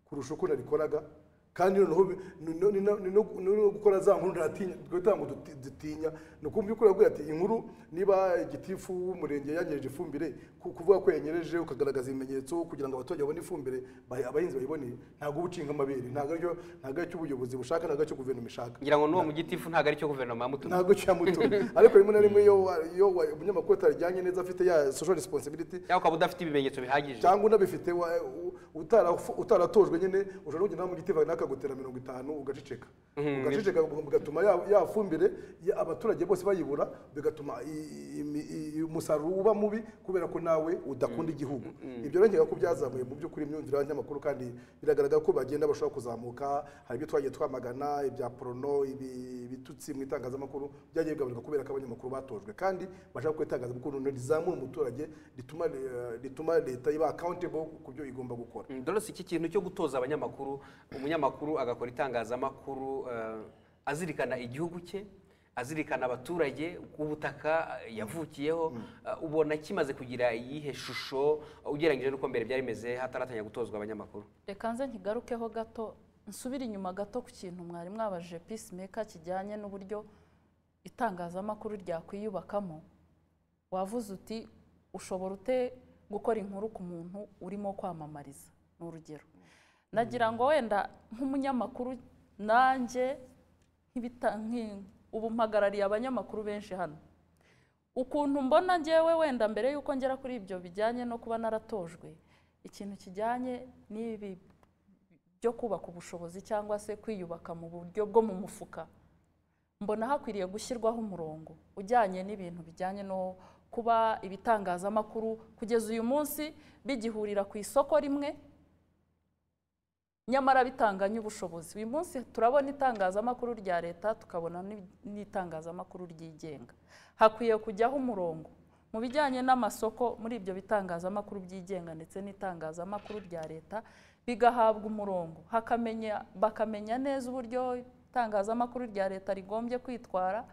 D: kurusha uko narikoraga kandi noneho bi- ni- ni- ni- ni no- ni no gukora za nkuru ntatinya twatango dutinya ni ukubyukuri abwira ati inkuru niba igitifu w'umurenge yanyereje ifumbire ku- kuvuga ko yanyereje ukagaragaza ibimenyetso kugira ngo abaturage babone ifumbire bahe- abahinzi bayiboneye ntabwo uba ucinga amabere ntabwo aricyo ntabwo aricyo ubuyobozi bushaka ntabwo aricyo guverinoma ishaka
A: ngira ngo n'uwo mu gitifu ntabwo aricyo guverinoma yamutumye
D: ntabwo cyamutumye ariko rimwe na rimwe iyo wa- iyo wa- umunyamakuru atarijyanye neza afite ya social responsibility
A: cyangwa ukaba udafite ibimenyetso bihagije
D: cyangwa unabifite wa- u- utara- utaratojwe nyine ushobora no kugenda mu giti nawe akagutera mirongo itanu ugaceceka ugaceceka bigatuma ya- ya fumbire ya- abaturage bose bayibura bigatuma i- i- i- umusaruro uba mubi kubera ko nawe udakunda igihugu ibyo rero nkeka ko byazamuye mu by'ukuri imyumvire y'abanyamakuru kandi biragaragara ko bagenda bashobora kuzamuka hari ibyo twagiye twamagana ibya porono ibi- ibitutsi mu itangazamakuru byagiye bigabanuka kubera ko abanyamakuru batojwe kandi bashaka ko itangazamakuru rizamura umuturage rituma eh, rituma leta iba accountable ku byo igomba gukora
A: Mm, Dorothy iki kintu cyo gutoza abanyamakuru umunyamakuru agakora itangazamakuru eh, azirikana igihugu cye azirikana abaturage ubutaka eh, yavukiyeho eh, ubona kimaze kugira iyihe shusho ugereranyije n'uko mbere byari bimeze hataratangira gutozwa abanyamakuru
C: reka nze nkigarukeho gato nsubire inyuma gato ku kintu mwari mwabajije peacemaker kijyanye n'uburyo itangazamakuru ryakwiyubakamo wavuze uti ushobora ute gukora inkuru ku muntu urimo kwamamariza ni urugero nagira ngo wenda nk'umunyamakuru nanjye nk'ibita- nki- ubu mpagarariye abanyamakuru benshi hano ukuntu mbona ngewe wenda mbere y'uko ngera kuri ibyo bijyanye no kuba naratojwe ikintu kijyanye n'ibi byo kubaka ubushobozi cyangwa se kwiyubaka mu buryo bwo mu mufuka mbona hakwiriye gushyirwaho umurongo ujyanye n'ibintu bijyanye no kuba ibitangazamakuru kugeza uyu munsi bigihurira ku isoko rimwe nyamara bitanganye ubushobozi uyu munsi turabona itangazamakuru rya leta tukabona n'i- n'itangazamakuru ryigenga hakwiye kujyaho umurongo mu bijyanye n'amasoko muri ibyo bitangazamakuru byigenga ndetse n'itangazamakuru rya leta bigahabwa umurongo hakamenya bakamenya neza uburyo itangazamakuru rya leta rigombye kwitwara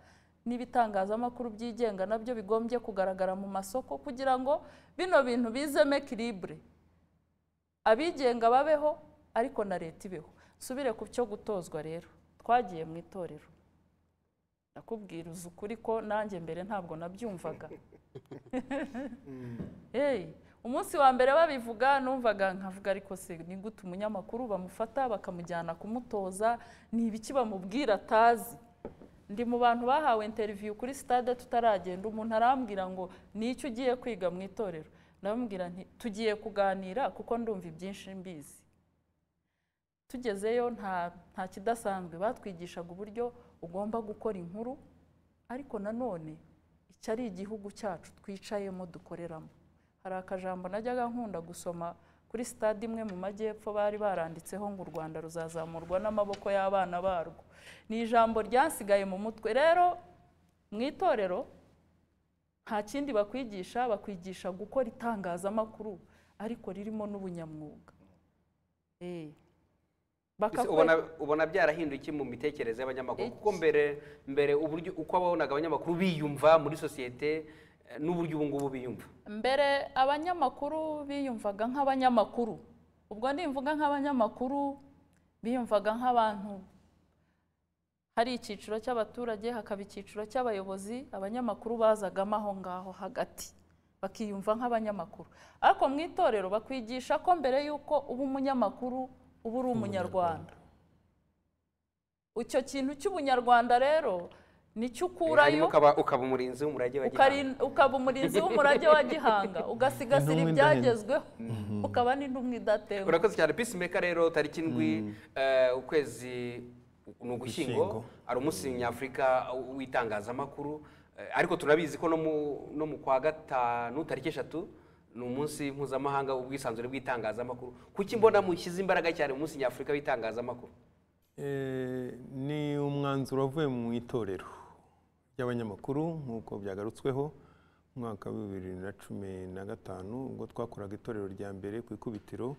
C: n'ibitangazamakuru byigenga nabyo bigombye kugaragara mu masoko kugira ngo bino bintu bizemo ekiribure abigenga babeho ariko na leta ibeho nsubire ku cyo gutozwa rero twagiye mu itorero nakubwira uzi ukuri ko nanjye mbere ntabwo nabyumvaga Hey, umunsi wa mbere babivuga numvaga nkavuga ariko se ni gute umunyamakuru bamufata bakamujyana kumutoza ni ibiki bamubwira atazi ndi mu bantu bahawe interiviyu kuri sitade tutaragenda umuntu arambwira ngo ni icyo ugiye kwiga mu itorero ndamubwira nti tugiye kuganira kuko ndumva ibyinshi mbizi tugezeyo nta nta kidasanzwe batwigishaga uburyo ugomba gukora inkuru ariko nanone iki ari igihugu cyacu twicayemo dukoreramo hari akajambo najyaga nkunda gusoma kuri sitade imwe mu majyepfo bari baranditseho ngo u rwanda ruzazamurwa n'amaboko y'abana barwo ni ijambo ryasigaye mu mutwe rero mu itorero nta kindi bakwigisha bakwigisha gukora itangazamakuru ariko ririmo n'ubunyamwuga Eh.
A: Ese
C: Bakakwe-
A: ubona ubona byarahinduye iki mu mitekerereze y'abanyamakuru kuko mbere mbere uburyo uko babonaga abanyamakuru biyumva muri sosiyete eh, n'uburyo ubu ngubu biyumva
C: mbere abanyamakuru biyumvaga nk'abanyamakuru ubwo nimvuga nk'abanyamakuru biyumvaga nk'abantu hari icyiciro cy'abaturage hakaba icyiciro cy'abayobozi abanyamakuru bazagamo aho ngaho hagati bakiyumva nk'abanyamakuru ariko mu itorero bakwigisha ko mbere y'uko uba umunyamakuru uba uri umunyarwanda icyo kintu cy'ubunyarwanda rero nicyo
A: hanyuma
C: ukurayo
A: ukaba ukaba umurinzi w'umurage wa Gihanga
C: Ukari- ukaba umurinzi w'umurage wa gihanga ugasigasira
B: Intumwa
C: ibyagezweho ukaba n'intumwa idatenguka
A: urakoze cyane peacemaker rero tariki indwi eh, ukwezi ni ugushyingo
B: Ugushyingo.
A: hari umunsi nyafurika w'itangazamakuru eh, ariko turabizi ko no mu no mu kwa gatanu tariki eshatu ni umunsi mpuzamahanga w'ubwisanzure bw'itangazamakuru kuki mbona mushyize imbaraga cyane mu munsi nyafurika w'itangazamakuru
B: Eh, ni umwanzuro wavuye mu itorero ry'abanyamakuru nk'uko byagarutsweho mu mwaka wa bibiri na cumi na gatanu ubwo twakoraga itorero rya mbere ku ikubitiro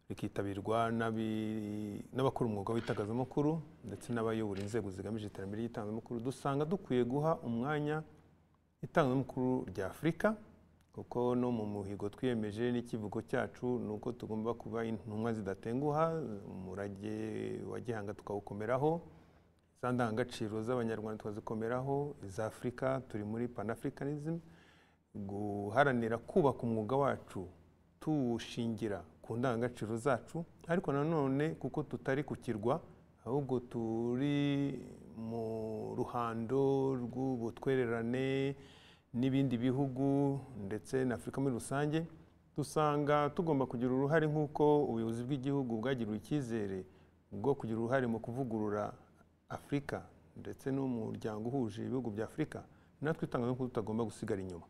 B: rikitabirwa n'abi- n'abakora umwuga w'itangazamakuru ndetse n'abayobora inzego zigamije iterambere ry'itangazamakuru dusanga dukwiye guha umwanya itangazamakuru rya afurika kuko no mu muhigo twiyemeje n'ikivugo cyacu ni uko tugomba kuba intumwa zidatenguha umurage wa gihanga tukawukomeraho za ndangagaciro z'abanyarwanda tukazikomeraho iza afurika turi muri panafricanism guharanira kubaka umwuga wacu tuwushingira ku ndangagaciro zacu ariko nanone kuko tutari ku kirwa ahubwo turi mu ruhando rw'ubutwererane n'ibindi bihugu ndetse na afurika muri rusange dusanga tugomba kugira uruhare nk'uko ubuyobozi bw'igihugu bwagiriwe icyizere bwo kugira uruhare mu kuvugurura afurika ndetse n'umuryango uhuje ibihugu bya afurika natwe itangazamakuru tutagomba gusigara inyuma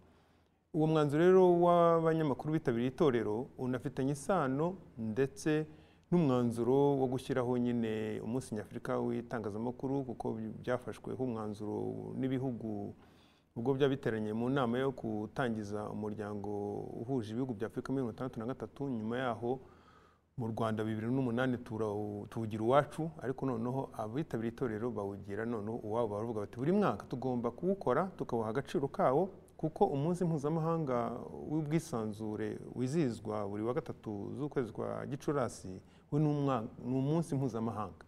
B: uwo mwanzuro rero w'abanyamakuru bitabiriye itorero unafitanye isano ndetse n'umwanzuro wo gushyiraho nyine umunsi nyafurika w'itangazamakuru kuko byafashwe nk'umwanzuro n'ibihugu ubwo byaba biteranye mu nama yo gutangiza umuryango uhuje ibihugu bya afurika mirongo itandatu na gatatu nyuma yaho mu rwanda bibiri n'umunani turawu- tuwugira iwacu ariko noneho abitabiriye itorero bawugira noneho uwabo baravuga bati buri mwaka tugomba kuwukora tukawuha agaciro kawo kuko umunsi mpuzamahanga w'ubwisanzure wizihizwa buri wa gatatu z'ukwezi kwa gicurasi we ni umwa- ni umunsi mpuzamahanga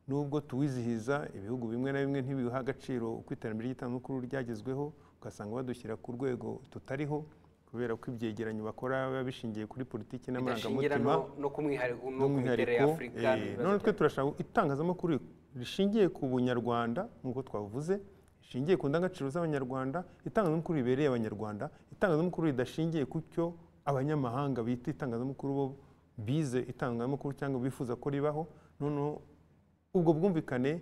B: nubwo tuwizihiza ibihugu bimwe na bimwe ntibiha agaciro uko iterambere ry'itangazamakuru ryagezweho ugasanga badushyira ku rwego tutariho kubera ko ibyegeranyo bakora biba bishingiye kuri politiki
A: bigashingira
B: n'amarangamutima
A: no, no ku mwihariko no ku miterere
B: by'umwihariko
A: y'afurika
B: eh,
A: n'ibibazo
B: none twe
A: byayo.
B: turashaka itangazamakuru rishingiye ku bunyarwanda nk'uko twavuze rishingiye ku ndangagaciro z'abanyarwanda itangazamakuru ribereye abanyarwanda itangazamakuru ridashingiye ku cyo abanyamahanga bita itangazamakuru bo bize itangazamakuru cyangwa bifuza ko ribaho noneho ubwo bwumvikane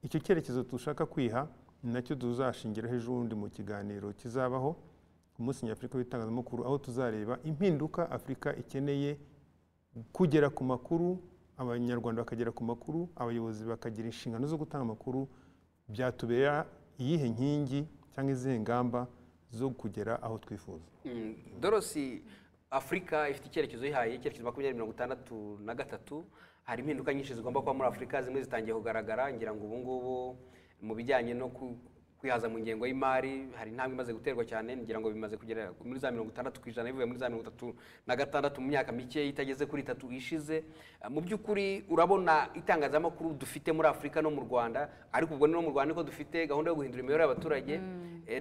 B: icyo cyerekezo dushaka kwiha ni nacyo tuzashingiraho ejo bundi mu kiganiro kizabaho ku munsi nyafurika w'itangazamakuru aho tuzareba impinduka afurika ikeneye kugera ku makuru abanyarwanda bakagera ku makuru abayobozi bakagira inshingano zo gutanga amakuru byatubera iyihe nkingi cyangwa izihe ngamba zo kugera aho twifuza
A: Mm, dorosi afurika ifite icyerekezo yihaye icyerekezo makumyabiri mirongo itandatu na gatatu hari impinduka nyinshi zigomba kuba muri afurika zimwe zitangiye kugaragara ngira ngo ubu ngubu mu bijyanye no ku- kwihaza mu ngengo y'imari hari intambwe imaze guterwa cyane ngira ngo bimaze kugera muri za mirongo itandatu ku ijana bivuye muri za mirongo itatu na gatandatu mu myaka mike itageze kuri itatu ishize Eh, mu by'ukuri urabona itangazamakuru dufite muri afurika no mu rwanda ariko ubwo ni no mu rwanda niko dufite gahunda yo guhindura imibereho y'abaturage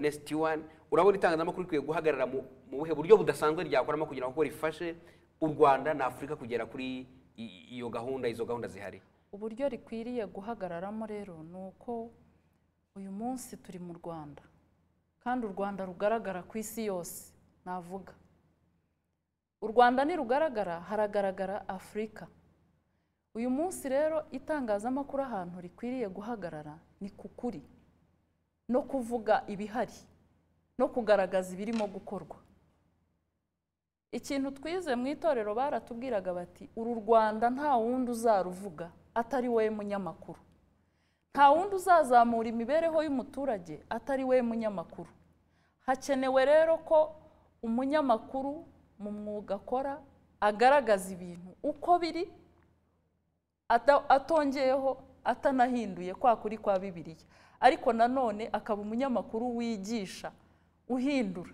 A: nsd1 urabona itangazamakuru rikwiye guhagarara mu mu buhe buryo budasanzwe ryakoramo kugira ngo rifashe u rwanda na afurika kugera kuri i- iyo gahunda izo gahunda zihari
C: uburyo rikwiriye guhagararamo rero ni uko uyu munsi turi mu rwanda kandi u rwanda rugaragara ku isi yose navuga u rwanda nirugaragara haragaragara afurika uyu munsi rero itangazamakuru ahantu rikwiriye guhagarara ni ku kuri no kuvuga ibihari no kugaragaza ibirimo gukorwa ikintu twize mu itorero baratubwiraga bati uru rwanda nta wundi uzaruvuga atari we munyamakuru nta wundi uzazamura imibereho y'umuturage atari we munyamakuru hakenewe rero ko umunyamakuru mu mwuga akora agaragaza ibintu uko biri ata- atongeyeho atanahinduye kwa kuri kwa bibiliya ariko nanone akaba umunyamakuru wigisha uhindura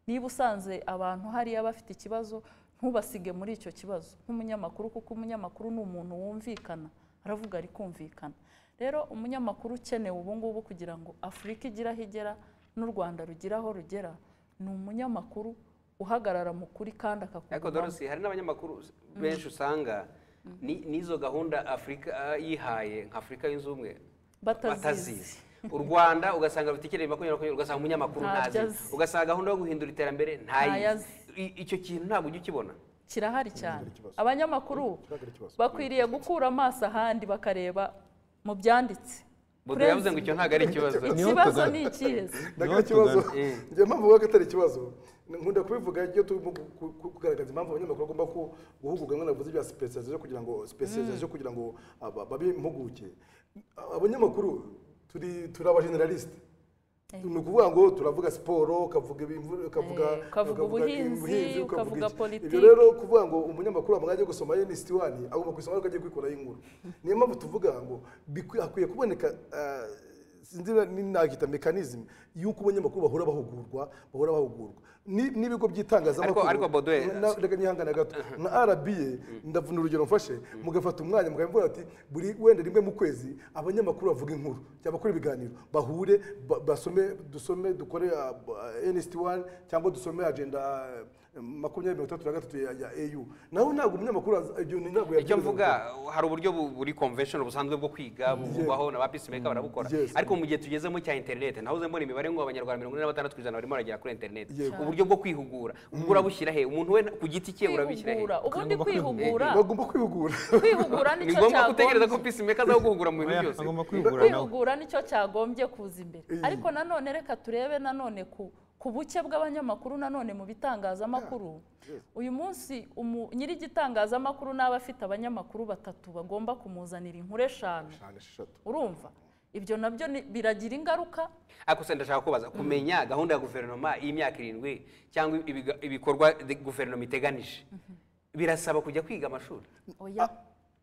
C: niba usanze abantu hariya bafite ikibazo ntubasige muri icyo kibazo nk'umunyamakuru kuko umunyamakuru ni umuntu wumvikana aravuga arikumvikana rero umunyamakuru ukenewe ubu ngubu kugira ngo afurika igire aho igera n'u rwanda rugire aho rugera ni umunyamakuru uhagarara mu kuri kandi
A: ariko
C: akakugumamo
A: dorosi hari n'abanyamakuru benshi usanga ni- n'izo gahunda afurika ah, yihaye nka afurika yunze ubumwe batazizi
C: batazizi
A: u rwanda ugasanga rufite icyerekezo makumyabiri makumyabiri ugasanga umunyamakuru
C: Ntabyo
A: ntazi
C: azi.
A: ugasanga gahunda yo guhindura iterambere ntayizi
C: Ntayazi.
A: I- icyo kintu ntabwo ujya ukibona
C: kirahari cyane
D: ikibazo.
C: abanyamakuru
D: Kiragira ikibazo.
C: bakwiriye gukura amaso ahandi bakareba mu byanditse
A: Bodo yavuze ngo icyo ntabwo ari ikibazo
B: Niho
C: ikibazo
B: tugana.
C: ni ikihe se?
D: ndagira ikibazo njye mpamvu vuga ko atari ikibazo nkunda kubivuga iyo turi ku- ku- kugaragaza impamvu abanyamakuru bagomba ku- guhugurwa mwe navuze ibya specialization kugira ngo specialization kugira ngo aba- babe impuguke abanyamakuru turi turi abageneraliste ni ukuvuga ngo turavuga siporo ukavuga ibimvu- ukavuga
C: Eh, ukavuga ubuhinzi, ukavuga
D: iki.
C: politiki.
D: ibyo rero kuvuga ngo umunyamakuru amwanya yo gusoma NST wani agomba kuyisoma ariko agiye kwikuraho inkuru niyo mpamvu tuvuga ngo bikwi- hakwiye kuboneka ah, sinzi niba ni- nakita mekanizme y'uko abanyamakuru bahora bahugurwa bahora bahugurwa Ni- n'ibigo by'itangazamakuru
A: Ariko- ariko Bodo, eh,
D: Na- reka nihangane gato nka rba ndavuna urugero mfashe mugafata umwanya mukavuga ati buri wenda rimwe mu kwezi abanyamakuru bavuga inkuru cyangwa bakora ibiganiro bahure ba- basome dusome dukore nsd wani cyangwa dusome agenda eh, makumyabiri mirongo itandatu na gatatu ya ya au naho ntabwo umunyamakuru aza- ibyo ni ntabwo
A: icyo
D: yabyirinda.
A: mvuga hari uburyo bu- buri convention busanzwe bwo kwiga buvugwaho na ba peacemaker barabukora
D: Yes.
A: ariko mu gihe tugezemo cya internet nahoze mbona imibare ngo abanyarwanda mirongo ine na batandatu ku ijana barimo baragera kuri internet
D: Yego.
A: uburyo bwo kwihugura ubwo urabushyira he umuntu we ku giti cye urabishyira he
C: kwihugura ubundi
B: Tugomba
C: kwihugura
D: bagomba kwihugura
C: kwihugura
A: ni
C: nicyo
A: ngombwa gutegereza ko
C: cyagombye
A: peacemaker aza guhugura mu bintu
B: Oya,
A: byose
B: agomba kwihugura nawe
C: kwihugura nicyo cyagombye kuza imbere
D: Iyi.
C: ariko nanone reka turebe nanone ku ku buke bw'abanyamakuru nanone mu bitangazamakuru uyu munsi umu- nyir'igitangazamakuru n'aba afite abanyamakuru batatu bagomba kumuzanira inkuru eshanu urumva ibyo nabyo ni- biragira ingaruka
A: ariko se ndashaka kubaza kumenya gahunda ya guverinoma y'imyaka irindwi cyangwa ibiga- ibikorwa the- guverinoma iteganije birasaba kujya kwiga amashuri
C: oya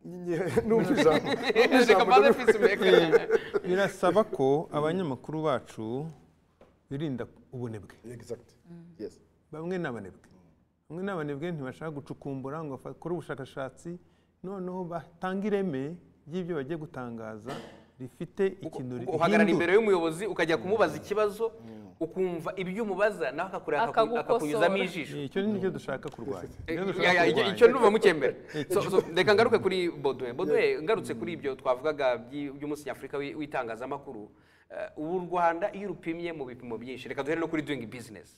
D: numva ijambo numva
A: reka
D: ijambo
A: mbaze peacemaker
B: birasaba ko abanyamakuru bacu birinda ubunebwe
D: Exact. Yes.
B: bamwe ni abanebwe bamwe ni abanebwe ntibashaka gucukumbura ngo bakore ubushakashatsi noneho batanga ireme ry'ibyo bagiye gutangaza rifite ikintu
A: Uko- uhagarara
B: rihindura
A: imbere y'umuyobozi ukajya kumubaza ikibazo ukumva ibyo umubaza nawe akakureba akaku-
C: Akagukosora.
A: akakunyuzamo ijisho
B: Eh, icyo nicyo dushaka kurwanya Nicyo dushaka
A: Ya- ya, icyo-
B: kurwanya.
A: icyo nduva mukembera So- so, reka ngaruke kuri bodwe bodwe ngarutse kuri ibyo twavugaga by'i- by'umunsi nyafurika w'i- w'itangazamakuru eh, ubu u rwanda iyo urupimye mu bipimo byinshi reka duhere no kuri doing business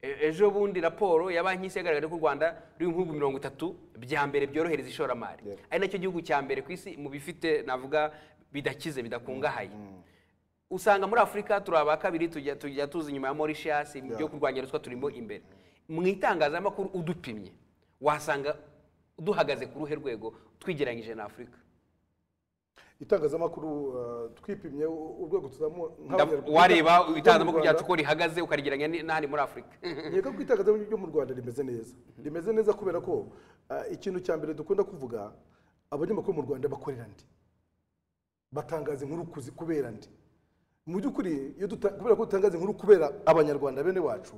A: E- ejo bundi raporo ya banki y'isi yagaragaje ko u rwanda ruri mu bihugu mirongo itatu bya mbere byorohereza ishoramari ari nacyo gihugu cya mbere ku isi mu bifite navuga bidakize bidakungahaye usanga muri afurika turi aba kabiri tujya tujya tuza inyuma ya Mauritius ibyo kurwanya ruswa turimo imbere mu itangazamakuru udupimye wasanga duhagaze ku ruhe rwego twigereranyije na afurika
D: itangazamakuru eh, twipimye u- urwego tuzamuha
A: Ndav-
D: nk'abanyarwanda
A: wareba
D: urwego
A: itangazamakuru
D: mu
A: ryacu
D: Rwanda,
A: uko rihagaze ukarigereranya ni- n'ahandi muri afurika
D: nkeka ko itangazamakuru ryo mu rwanda rimeze neza rimeze neza kubera ko eh, ikintu cya mbere dukunda kuvuga abanyamakuru mu rwanda bakorera ndi batangaza inkuru kuzi- kubera ndi mu by'ukuri iyo duta- kubera ko dutangaza inkuru kubera abanyarwanda bene wacu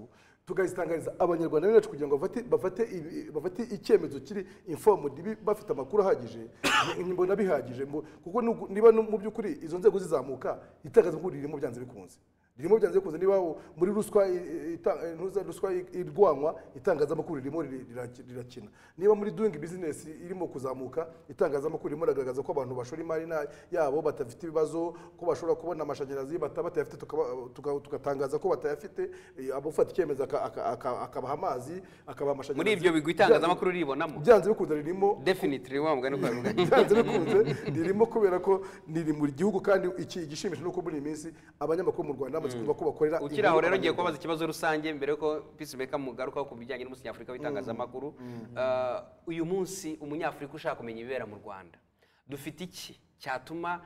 D: tukazitangariza abanyarwanda bene wacu kugira ngo bafate- bafate ibi- bafate icyemezo kiri informed bi- bafite amakuru ahagije mb- mbona bihagije mbo- kuko nugu- niba no mu by'ukuri izo nzego zizamuka itangazamakuru ririmo byanze bikunze ririmo byanze bikunze niba u- muri ruswa i- i- ita- ntuza ruswa i- irwanywa itangazamakuru ririmo riri- rira- rirakina niba muri doing business irimo kuzamuka itangazamakuru ririmo ragaragaza ko abantu bashora imari na- yabo batafite ibibazo ko bashobora kubona amashanyarazi bata- batayafite tukaba- tuka- tugatangaza ko batayafite eh, abafata icyemezo aka- aka- aka- akabaha amazi akabaha amashanyarazi
A: muri ibyo bigwi itangazamakuru ribonamo
D: byanze bikunze ririmo
A: definitely wa mugani uko babivuga.
D: byanze bikunze ririmo kubera ko riri mu gihugu kandi iki igishimisha ni uko muri iyi minsi abanyamakuru mu rwanda bamaze kumva ko bakorera
A: ukiri aho rero
D: inkuru
A: ngiye
D: abanyarwanda.
A: kubabaza ikibazo rusange mbere yuko peacemaker mugarukaho ku bijyanye n'umunsi nyafurika w'itangazamakuru Eh, uyu munsi umunyafurika ushaka kumenya ibibera mu rwanda dufite iki cyatuma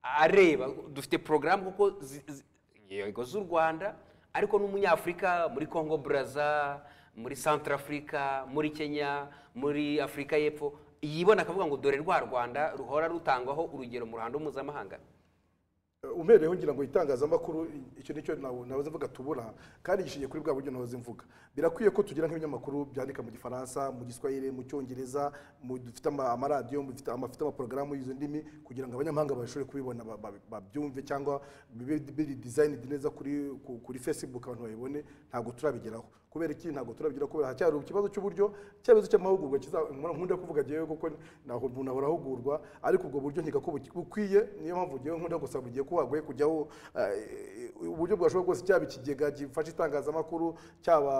A: areba dufite porogaramu kuko zi- zi- yego z'u rwanda ariko n'umunyafurika muri congo brazza muri centre africa muri kenya muri afurika y'epfo yibona akavuga ngo dore rwa rwanda ruhora rutangwaho urugero mu ruhando mpuzamahanga
D: umereyeho ngira ngo itangazamakuru icyo nicyo nabuze mvuga tubura kandi gishingiye kuri bwa buryo nahoze mvuga birakwiye ko tugira nk'ibinyamakuru byandika mu gifaransa mu giswahili mu cyongereza mu- dufite ama- amaradiyo mu- dufite ama- afite amaporogaramu y'izo ndimi kugira ngo abanyamahanga bashobore kubibona ba- ba- babyumve cyangwa bibe biri dizayinidi neza kuri ku- kuri fesibuku abantu babibone ntabwo turabigeraho kubera iki ntabwo turabigeraho kubera haracyari ikibazo cy'uburyo ikibazo cy'amahugurwa kiza nkunda kuvuga njyewe kuko ntaho umuntu ahora ahugurwa ariko ubwo buryo nkeka ko buki- bukwiye niyo mpamvu njyewe nkunda gusaba bugiye ko hagoye kujyaho eh, uburyo bwashoboka bwose cyaba ikigega gifasha itangazamakuru cyaba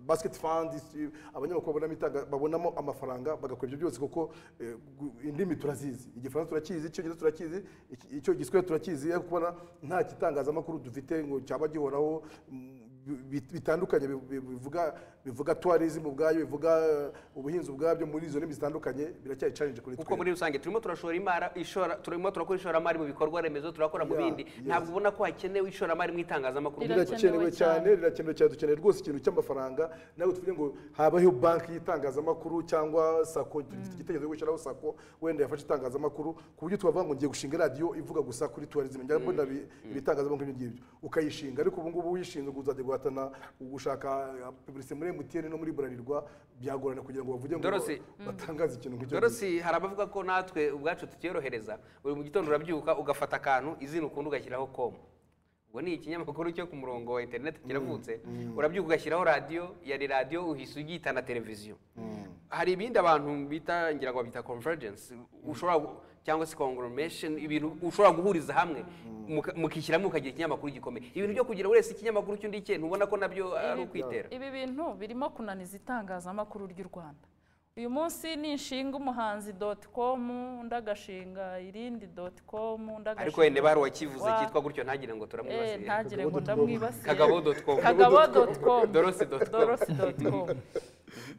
D: basiketi fandi abanyamakuru babonamo itanga- babonamo amafaranga bagakora ibyo byose kuko eh, gu- indimi turazizi igifaransa turakizi icyongereza turakizi iki- icyo giswahili turakizi ariko kubona nta kitangazamakuru dufite ngo cyaba gihoraho mm, bi- bitandukanye bi- bi- bivuga bivuga tourism ubwayo bivuga eh, ubuhinzi ubwabyo muri izo ndimi zitandukanye biracyari challenge kuri
A: kuko muri rusange turimo turashora imari ishora turimo turakora ishoramari mu bikorwa remezo turakora mu
D: Yeah,
A: bindi
D: yes.
A: ntabwo ubona ko hakenewe ishoramari mu itangazamakuru
C: Rirakenewe
D: rirakenewe cyane
C: cyane.
D: rirakenewe cyane dukeneye rwose ikintu cy'amafaranga nawe tuvuge ngo habaho banki y'itangazamakuru cyangwa sako dufite igitekerezo cyo gushyiraho sako wenda yafashe itangazamakuru ku buryo twavuga ngo ngiye gushinga radiyo ivuga gusa kuri tourism njya mbona ibi- ibitangazamakuru ibyo ngibyo ukayishinga ariko ubu ngubu uyishinze ngo uzajya guhatana gushaka publicité muri MTN no muri Bralirwa byagorana kugira ngo bavuge ngo
A: Dorothy.
D: batangaze ikintu nk'icyo
A: dorosi hari abavuga ko natwe ubwacu tutiyorohereza buri mu gitondo urabyuka ugafata akantu izina ukunda ugashyiraho komu ubwo ni ikinyamakuru cyo ku murongo wa interineti kiravutse urabyuka ugashyiraho radiyo yari radiyo uhise ugihita na televiziyo hari ibindi abantu bita ngira ngo babyita convergence ushobora gu- cyangwa se conglomeration ibintu ushobora guhuriza hamwe muka- mukishyiramo mukagira ikinyamakuru gikomeye ibintu byo kugira wese ikinyamakuru cy'undi cye ntubona ko nabyo ari ukwitera
C: ibi bintu birimo kunaniza itangazamakuru ry'u rwanda uyu munsi nishinga umuhanzi doti komu undi agashinga irindi doti komu undi agashinga
A: ariko wenda hari uwakivuze
C: wa-
A: cyitwa gutyo ntagire ngo
C: Eh,
A: turamwibasiye
C: ntagire ngo ndamwibasiye
A: kagabo doti komu
C: kagabo doti komu
A: Dorosi dot com.
C: dorosi doti komu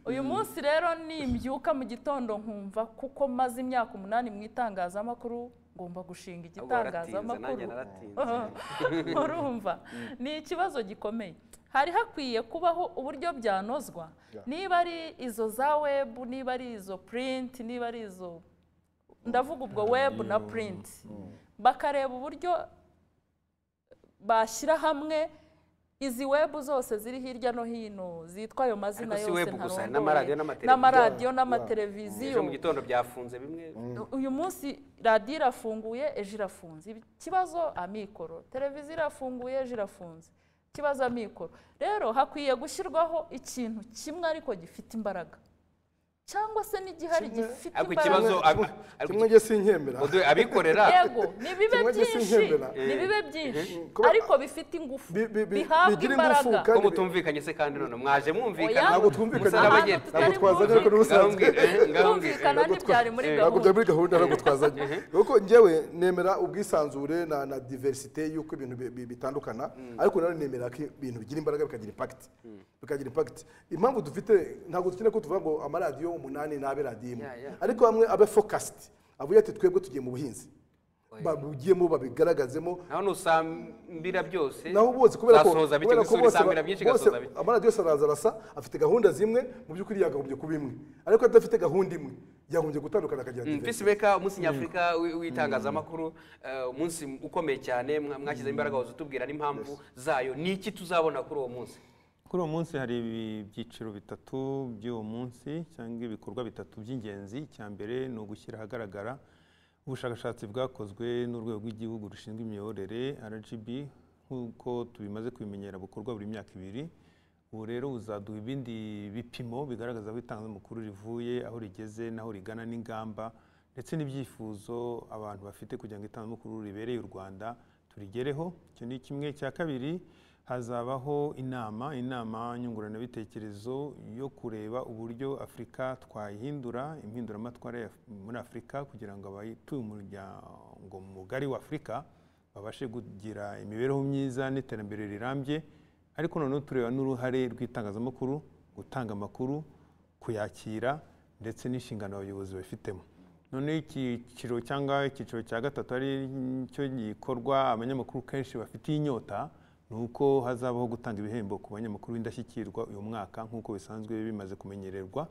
C: uyu munsi rero nimbyuka mu gitondo nkumva kuko maze imyaka umunani mu itangazamakuru ngomba gushinga
A: Ahubwo waratinze, nanjye
C: igitangazamakuru
A: naratinze.
C: urumva ni ikibazo gikomeye hari hakwiye kubaho uburyo byanozwa niba ari izo za webu niba ari izo purinti niba ari izo ndavuga ubwo webu na purinti bakareba uburyo bashyira hamwe izi webu zose ziri hirya no hino zitwa ayo mazina
A: Ariko si
C: yose
A: webu gusa, hari n'amaradiyo
C: ntarongoye
A: n'amateleviziyo.
C: n'amaradiyo
A: ejo
C: n'amateleviziyo
A: mu gitondo byafunze bimwe
C: uyu munsi radiyo irafunguye ejo irafunze Ibi- ikibazo amikoro televiziyo irafunguye ejo irafunze ikibazo amikoro rero hakwiye gushyirwaho ikintu kimwe ariko gifite imbaraga cyangwa se n'igihari
D: Kimwe-
C: gifite
A: ariko
C: imbaraga
A: ikibazo
D: Kimwe-
A: ab- ariko
D: kimwe njye sinkemera
A: Odo- abikorera
C: yego nibibe
D: Kimwe gisa
C: byinshi
D: inkembera.
C: nibibe byinshi
D: Kuba-
C: ariko bifite ingufu
D: Bi- bi- bi-
C: bihabwa
D: bigira ingufu,
C: imbaraga
D: kandi
A: ko
D: bi-
A: mutumvikanye se kandi none mwaje
C: Oya.
A: mwumvikana
D: ntabwo twumvikanye
A: umusaraba
C: Ahantu
A: agenda.
C: tutari
D: ntabwo
C: bwumvikane.
D: twazanye ariko n'ubusanzwe
A: Ngabongere, eh, ngabongere.
C: kumvikana ntibyari muri
D: ntabwo
C: gahunda
D: byari muri gahunda ntabwo twazanye kuko njyewe nemera ubwisanzure na na diversite y'uko ibintu bi- bi- bitandukana ariko nanone nemera ko ibintu bigira imbaraga bikagira impact bikagira impact impamvu dufite ntabwo dukeneye ko tuvuga ngo amaradiyo umunani ni abe radiyo imwe
A: Yeah, yeah.
D: ariko bamwe abe fokasiti avuye ati twebwe tugiye mu buhinzi babugiyemo babigaragazemo
A: naho nusambira byose
D: naho ubuzi kubera ko
A: uzasohoza bike
D: kubera ko
A: gusubira
D: bose
A: isambira
D: ba-
A: byinshi
D: bose
A: igasoza bike
D: amaradiyo yose araza arasa afite gahunda zimwe mu by'ukuri yakagombye kuba imwe ariko adafite gahunda imwe yagombye gutandukana akagira
A: Mm, Peace
D: diverse.
A: Maker, umunsi nyafurika wi- w'itangazamakuru eh, umunsi ukomeye cyane mwa- mwashyizeho imbaraga wazo tubwira n'impamvu zayo ni iki tuzabona kuri uwo munsi
B: kuri uwo munsi hari ibi- ibyiciro bitatu by'uwo munsi cyangwa ibikorwa bitatu by'ingenzi icya mbere ni ugushyira ahagaragara ubushakashatsi bwakozwe n'urwego rw'igihugu rushinzwe imiyoborere rgb nk'uko tubimaze kubimenyera bukorwa buri myaka ibiri ubu rero buzaduha ibindi bipimo bigaragaza aho itangazamakuru rivuye aho rigeze n'aho rigana n'ingamba ndetse n'ibyifuzo abantu bafite kugira ngo itangazamakuru ribereye u rwanda turigereho icyo ni kimwe cya kabiri hazabaho inama inama nyunguranabitekerezo yo kureba uburyo afurika twayihindura impinduramatwara ya- muri afurika kugira ngo abatuye umuryango mugari wa afurika babashe kugira imibereho myiza n'iterambere rirambye ariko noneho tureba n'uruhare rw'itangazamakuru gutanga amakuru kuyakira ndetse n'inshingano abayobozi babifitemo noneho icyiciro cyangwa icyiciro cya gatatu ari cyo gikorwa abanyamakuru kenshi bafitiye inyota ni uko hazabaho gutanga ibihembo ku banyamakuru b'indashyikirwa uyu mwaka nk'uko bisanzwe bimaze kumenyererwa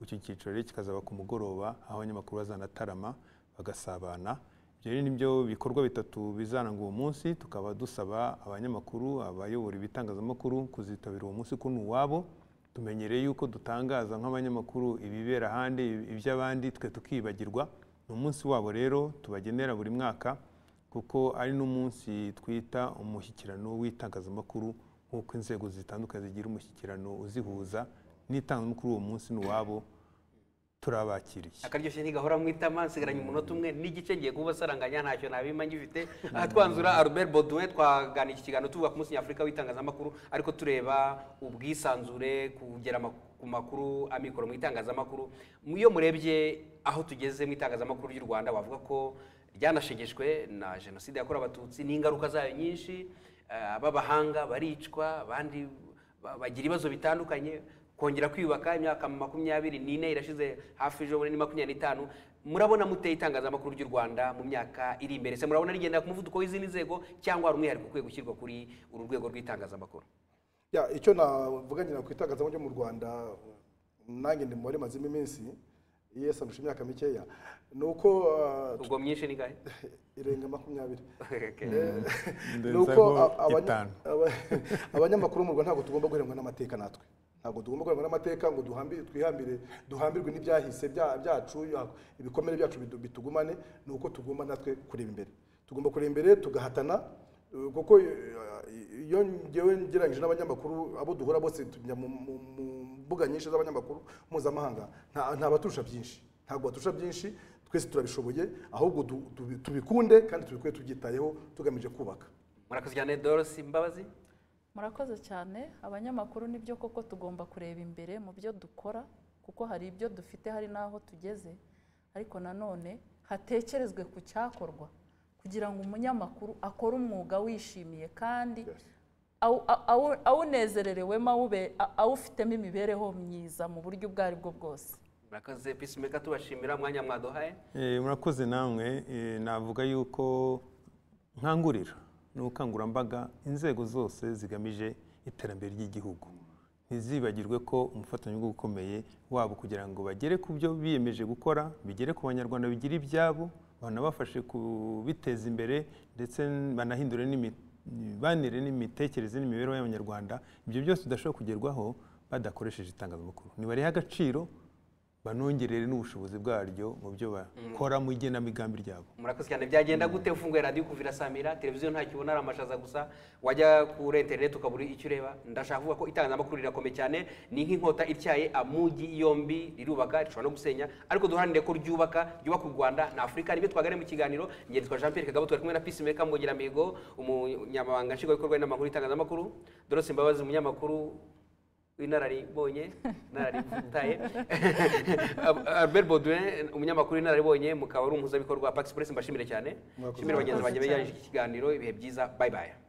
B: icyo cyiciro rero kikazaba ku mugoroba aho abanyamakuru bazanatarama bagasabana ibyo rero nibyo bikorwa bitatu bizaranga uwo munsi tukaba dusaba abanyamakuru abayobora ibitangazamakuru kuzitabira uwo munsi kuno uwabo tumenyereye yuko dutangaza nk'abanyamakuru ibibera ahandi iby'abandi twe tukibagirwa ni umunsi wabo rero tubagenera buri mwaka kuko ari n'umunsi twita umushyikirano w'itangazamakuru nk'uko inzego zitandukanye zigira umushyikirano uzihuza n'itangazamakuru uwo munsi ni uwabo turabakiriye
A: akaryoshye ntigahora mu itama nsigaranye umunota umwe n'igice ngiye kuba saranganya ntacyo nabima ngifite aha twanzura Albert Baudouin twaganira iki kiganiro tuvuga ku munsi nyafurika w'itangazamakuru ariko tureba ubwisanzure kugera ama- ku makuru amikoro mu itangazamakuru iyo murebye aho tugeze mu itangazamakuru ry'u Rwanda wavuga ko ryanashegeshwe na jenoside yakorewe abatutsi n'ingaruka zayo nyinshi eh, ab'abahanga baricwa abandi ba- bagira ibibazo bitandukanye kongera kwiyubaka imyaka makumyabiri n'ine irashize hafi ejo bundi ni makumyabiri n'itanu murabona muteye itangazamakuru ry'u rwanda mu myaka iri imbere se murabona rigendera ku muvuduko w'izindi nzego cyangwa hari umwihariko ukwiye gushyirwa kuri uru rwego rw'itangazamakuru
D: Ya, icyo navuga nyina ku itangazamakuru ryo mu rwanda nanjye ndi mubare mazimo iminsi yesi andusha imyaka mikeya ni uko uh,
A: ubwo myinshi ni gahe
D: irenga makumyabiri
A: Okay.
D: ni
B: Ndenzaho
D: uko a- abanya-
B: itanu.
D: aba- abanyamakuru mu rwanda ntabwo tugomba guheranwa n'amateka natwe ntabwo tugomba guheranwa n'amateka ngo duhambi- twihambire duhambirwe n'ibyahise bya- byacu ya- ibikomere byacu bitu- bitugumane ni uko tugomba natwe kureba imbere tugomba kureba imbere tugahatana eh, kuko eh, iyo ngewe ngereranyije n'abanyamakuru abo duhura bose tujya mu mu- mu mbuga nyinshi z'abanyamakuru mpuzamahanga nta nta baturusha byinshi ntabwo baturusha byinshi twese turabishoboye ahubwo du- tubi- tubikunde kandi tubikore tubyitayeho tugamije kubaka
A: murakoze cyane dorisi mbabazi
C: murakoze cyane abanyamakuru nibyo koko tugomba kureba imbere mu byo dukora kuko hari ibyo dufite hari n'aho tugeze ariko nanone hatekerezwe ku cyakorwa kugira ngo umunyamakuru akore umwuga wishimiye kandi awu- awu- awu- awunezererewemo awube- a- awufitemo imibereho myiza mu buryo ubwo ari bwo bwose
A: murakoze peacemaker tubashimira mwanya mwaduhaye
B: Eh, murakoze namwe eh, navuga yuko nkangurira ni ubukangurambaga inzego zose zigamije iterambere ry'igihugu ntizibagirwe ko umufatanyabikorwa ukomeye wabo kugira ngo bagere ku byo biyemeje gukora bigere ku banyarwanda bigire ibyabo banabafashe kubiteza imbere ndetse banahindure n'imi- imibanire n'imitekerereze n'imibereho y'abanyarwanda ibyo byose bidashobora kugerwaho badakoresheje itangazamakuru ntibarihe agaciro banongerere n'ubushobozi bwaryo mu byo bakora mu igenamigambi ryabo
A: murakoze cyane byagenda gute ufunguye radiyo kuvira samira televiziyo ntacyo ubona ari amashaza gusa wajya kuri interineti ukabura icyo ureba ndashaka kuvuga ko itangazamakuru rirakomeye cyane ni nk'inkota ityaye amugi yombi rirubaka rishobora no gusenya ariko duharanire ko ryubaka ryubaka u rwanda na afurika nibyo twaganiriye mu kiganiro ngenzi twa jean pierre kagabo turi kumwe na peace maker mbogera mihigo umunyamabanga nshingwabikorwa n'amakuru y'itangazamakuru dorose mbabazi umunyamakuru w'inararibonye inaraributaye albert baudouin umunyamakuru w'inararibonye mukaba ari umuhuzabikorwa wa pax press mbashimire cyane
D: Mwakoze.
A: nshimire bagenzi banjye
C: Mwakoze cyane.
A: bajyanyije iki kiganiro ibihe byiza bye bye